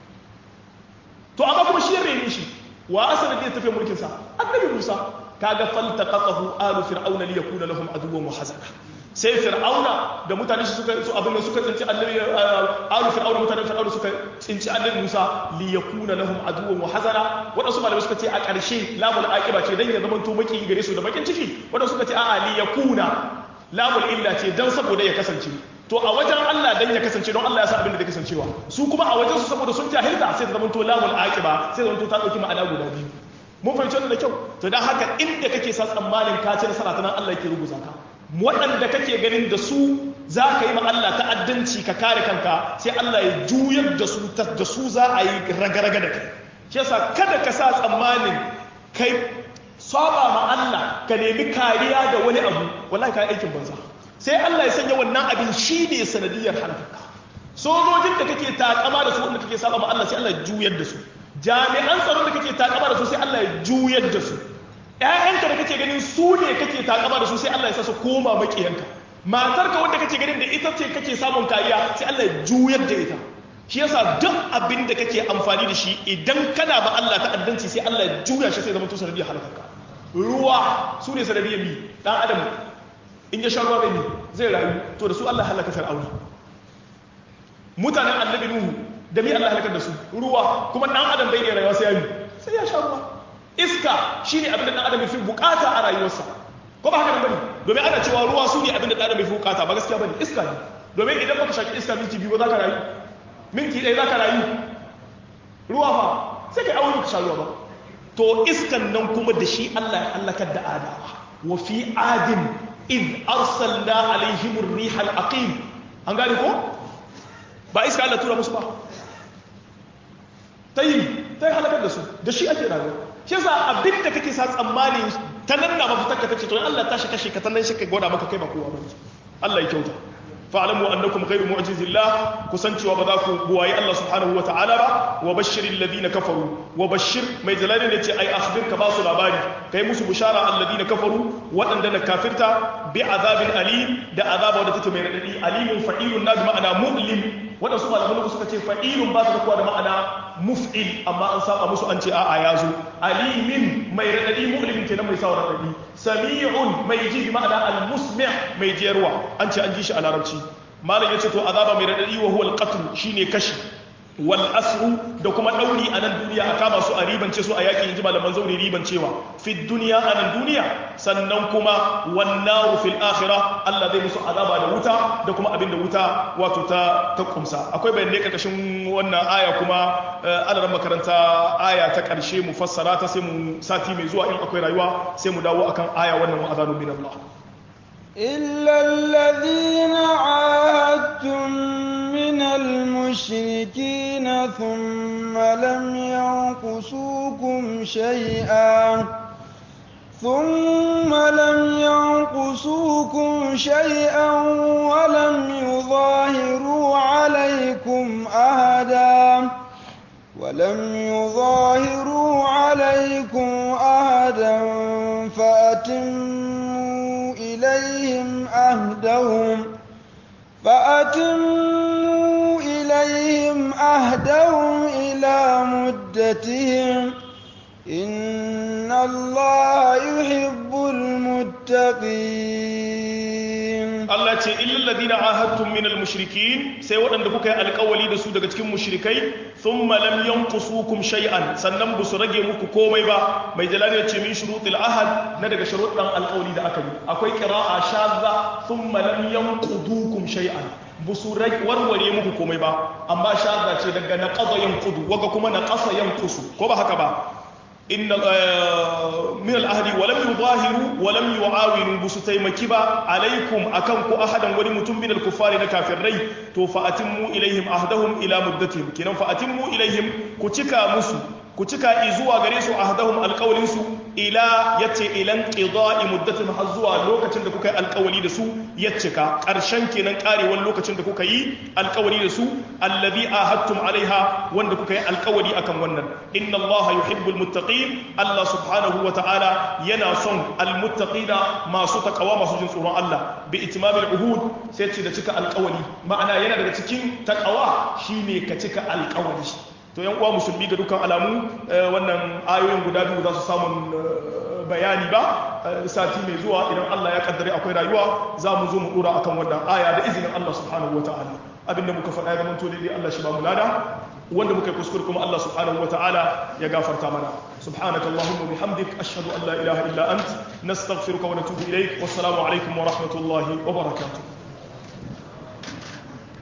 to amma kuma shi ya rene shi wa asalin da tafiya mulkin sa annabi Musa kaga faltaqatahu alu fir'auna li yakuna lahum aduwwan wa hazana sai fir'auna da mutane su suka su abin da suka tsinci annabi alu fir'auna mutanen fir'auna suka tsinci annabi Musa li yakuna lahum aduwwan wa hazana wadansu malamai suka ce a ƙarshe lamul aqiba ce dan ya zama to maki gare su da bakin ciki wadansu suka ce a'a li yakuna lamul illa ce dan saboda ya kasance to a wajen Allah dan ya kasance don Allah ya sa abin da zai kasancewa su kuma a wajen su saboda sun jahilta sai zama to lamul aqiba sai zama to ta dauki ma'ana guda biyu mun fahimci wannan da kyau to dan haka inda kake sa tsammanin ka ci nasara ta nan Allah yake rubuta ka waɗanda kake ganin da su za ka yi ma Allah ta'addanci ka kare kanka sai Allah ya juyar da su da su za a yi raga-raga da kai shi yasa kada ka sa tsammanin kai saba ma Allah ka nemi kariya da wani abu wallahi ka yi aikin banza sai Allah ya sanya wannan abin shi ne sanadiyar halakarka sojojin da kake takama da su wanda kake saba ma Allah sai Allah ya juyar da su jami'an tsaron da kake takama da su sai Allah ya juyar da su ƴaƴanka da kake ganin su ne kake takama da su sai Allah ya sa su koma makiyanka matarka wanda kake ganin da ita ce kake samun kariya sai Allah ya juyar da ita shi yasa duk abin da kake amfani da shi idan kana ba Allah ta'addanci sai Allah ya juya shi sai zama to sanadiyar halakarka ruwa su ne sanadiyar mi dan adam in ya sha ruwa bai zai rayu to da su Allah halaka fir'auna mutanen annabi nuhu da mi Allah halakar da su ruwa kuma dan adam bai ne rayuwa sai ya yi sai ya sha ruwa iska shine abin da dan adam yafi bukata a rayuwarsa ko ba haka nan bane domin ana cewa ruwa su ne abin da dan adam yafi bukata ba gaskiya bane iska ne domin idan baka shaki iska minti biyu ba za ka rayu minti ɗaya za ka rayu ruwa fa sai kai aure ka sha ruwa ba to iskan nan kuma da shi Allah ya halakar da adawa wa fi adin إذ أرسلنا عليهم الريح العقيم an gane ko ba iska Allah tura musu ba ta yi ta yi halakar da su da shi ake rayuwa shi yasa abin da kake sa tsammani ta nan na mafitar ka tace to Allah ta shi kashe ka ta nan shi ka gwada maka kai ba kowa ba Allah ya kyauta fa'lamu annakum ghayru mu'jizillah kusancewa ba za ku buwaye Allah subhanahu wa ta'ala ba wa bashiril ladina kafaru wa bashir mai jalalin yace ai akhbir ka ba su labari kai musu bushara alladina kafaru waɗanda na kafirta bi azabin alim da azaba wadda take mai radadi alimun fa'ilun na bi ma'ana mu'lim waɗanda su malaman suka ce fa'ilun ba su da kuwa da ma'ana muf'il amma an saba musu an ce a'a ya zo alimin mai radadi mu'limin kenan mai sawa radadi sami'un mai ji bi ma'ana al-musmi' mai jiyarwa an ce an ji shi a larabci malam yace to azaba mai radadi wa huwa al-qatl shine kashi wal asru da kuma dauri a nan duniya a kama su a ribance su a yakin inji malaman zauri ribancewa fi duniya a nan duniya sannan kuma wan naru fil akhirah Allah zai musu azaba da wuta da kuma abin da wuta wato ta ta kumsa akwai bayanai karkashin wannan aya kuma alaran makaranta aya ta karshe mu fassara ta sai mu sati mai zuwa in akwai rayuwa sai mu dawo akan aya wannan wa azanu min Allah إلا الذين عاهدتم من المشركين ثم لم ينقصوكم شيئا ثم لم ينقصوكم شيئا ولم يظاهروا عليكم أهدا ولم يظاهروا عليكم أهدا فأتموا إليهم أهدهم فأتموا إليهم أهدهم إلى مدتهم إن الله يحب المتقين Allah ce illal ladina ahadtum min al-mushrikin sai waɗanda kuka yi alƙawali da su daga cikin mushrikai thumma lam yanqusukum shay'an sannan ba su rage muku komai ba mai jalali ya ce min shurutil ahad na daga sharuɗan alƙawali da aka yi akwai qira'a shadza thumma lam yanqudukum shay'an ba su warware muku komai ba amma shadza ce daga naqada yanqudu waga kuma naqasa yanqusu ko ba haka ba إن من الأهل ولم يظاهروا ولم يعاونوا بستيمك با عليكم أكنكو أحدا ولمتم من الكفار نكافرين تو فأتموا إليهم أهدهم إلى مدتهم كنا فأتموا إليهم كتكا مسو كتكا إزوا غريسو أهدهم القولنسو إلى يتي إلى انقضاء مدتهم حزوا لوكة دكوكا القولي دسو يتكا قرشان كنا قاري واللوكة دكوكا القولي دسو الذي آهدتم عليها وان دكوكا القولي أكم ونن إن الله يحب المتقين الله سبحانه وتعالى ينا صن المتقين ما سوتك وما سجن سورة الله بإتمام العهود سيتي دتك القولي معنى ينا دتكين تقوى شيني كتك القولي to yan uwa musulmi ga dukkan alamu wannan ayoyin guda biyu za su samun bayani ba sati mai zuwa idan Allah ya kaddare akwai rayuwa za mu zo mu dora akan wannan aya da izinin Allah subhanahu wataala abinda muka faɗa ya zamanto daidai Allah shi ba mu lada wanda muka yi kuskure kuma Allah subhanahu wataala ya gafarta mana subhanaka allahumma bihamdik ashhadu an la ilaha illa ant nastaghfiruka wa natubu ilaik wassalamu alaikum wa rahmatullahi wa barakatuh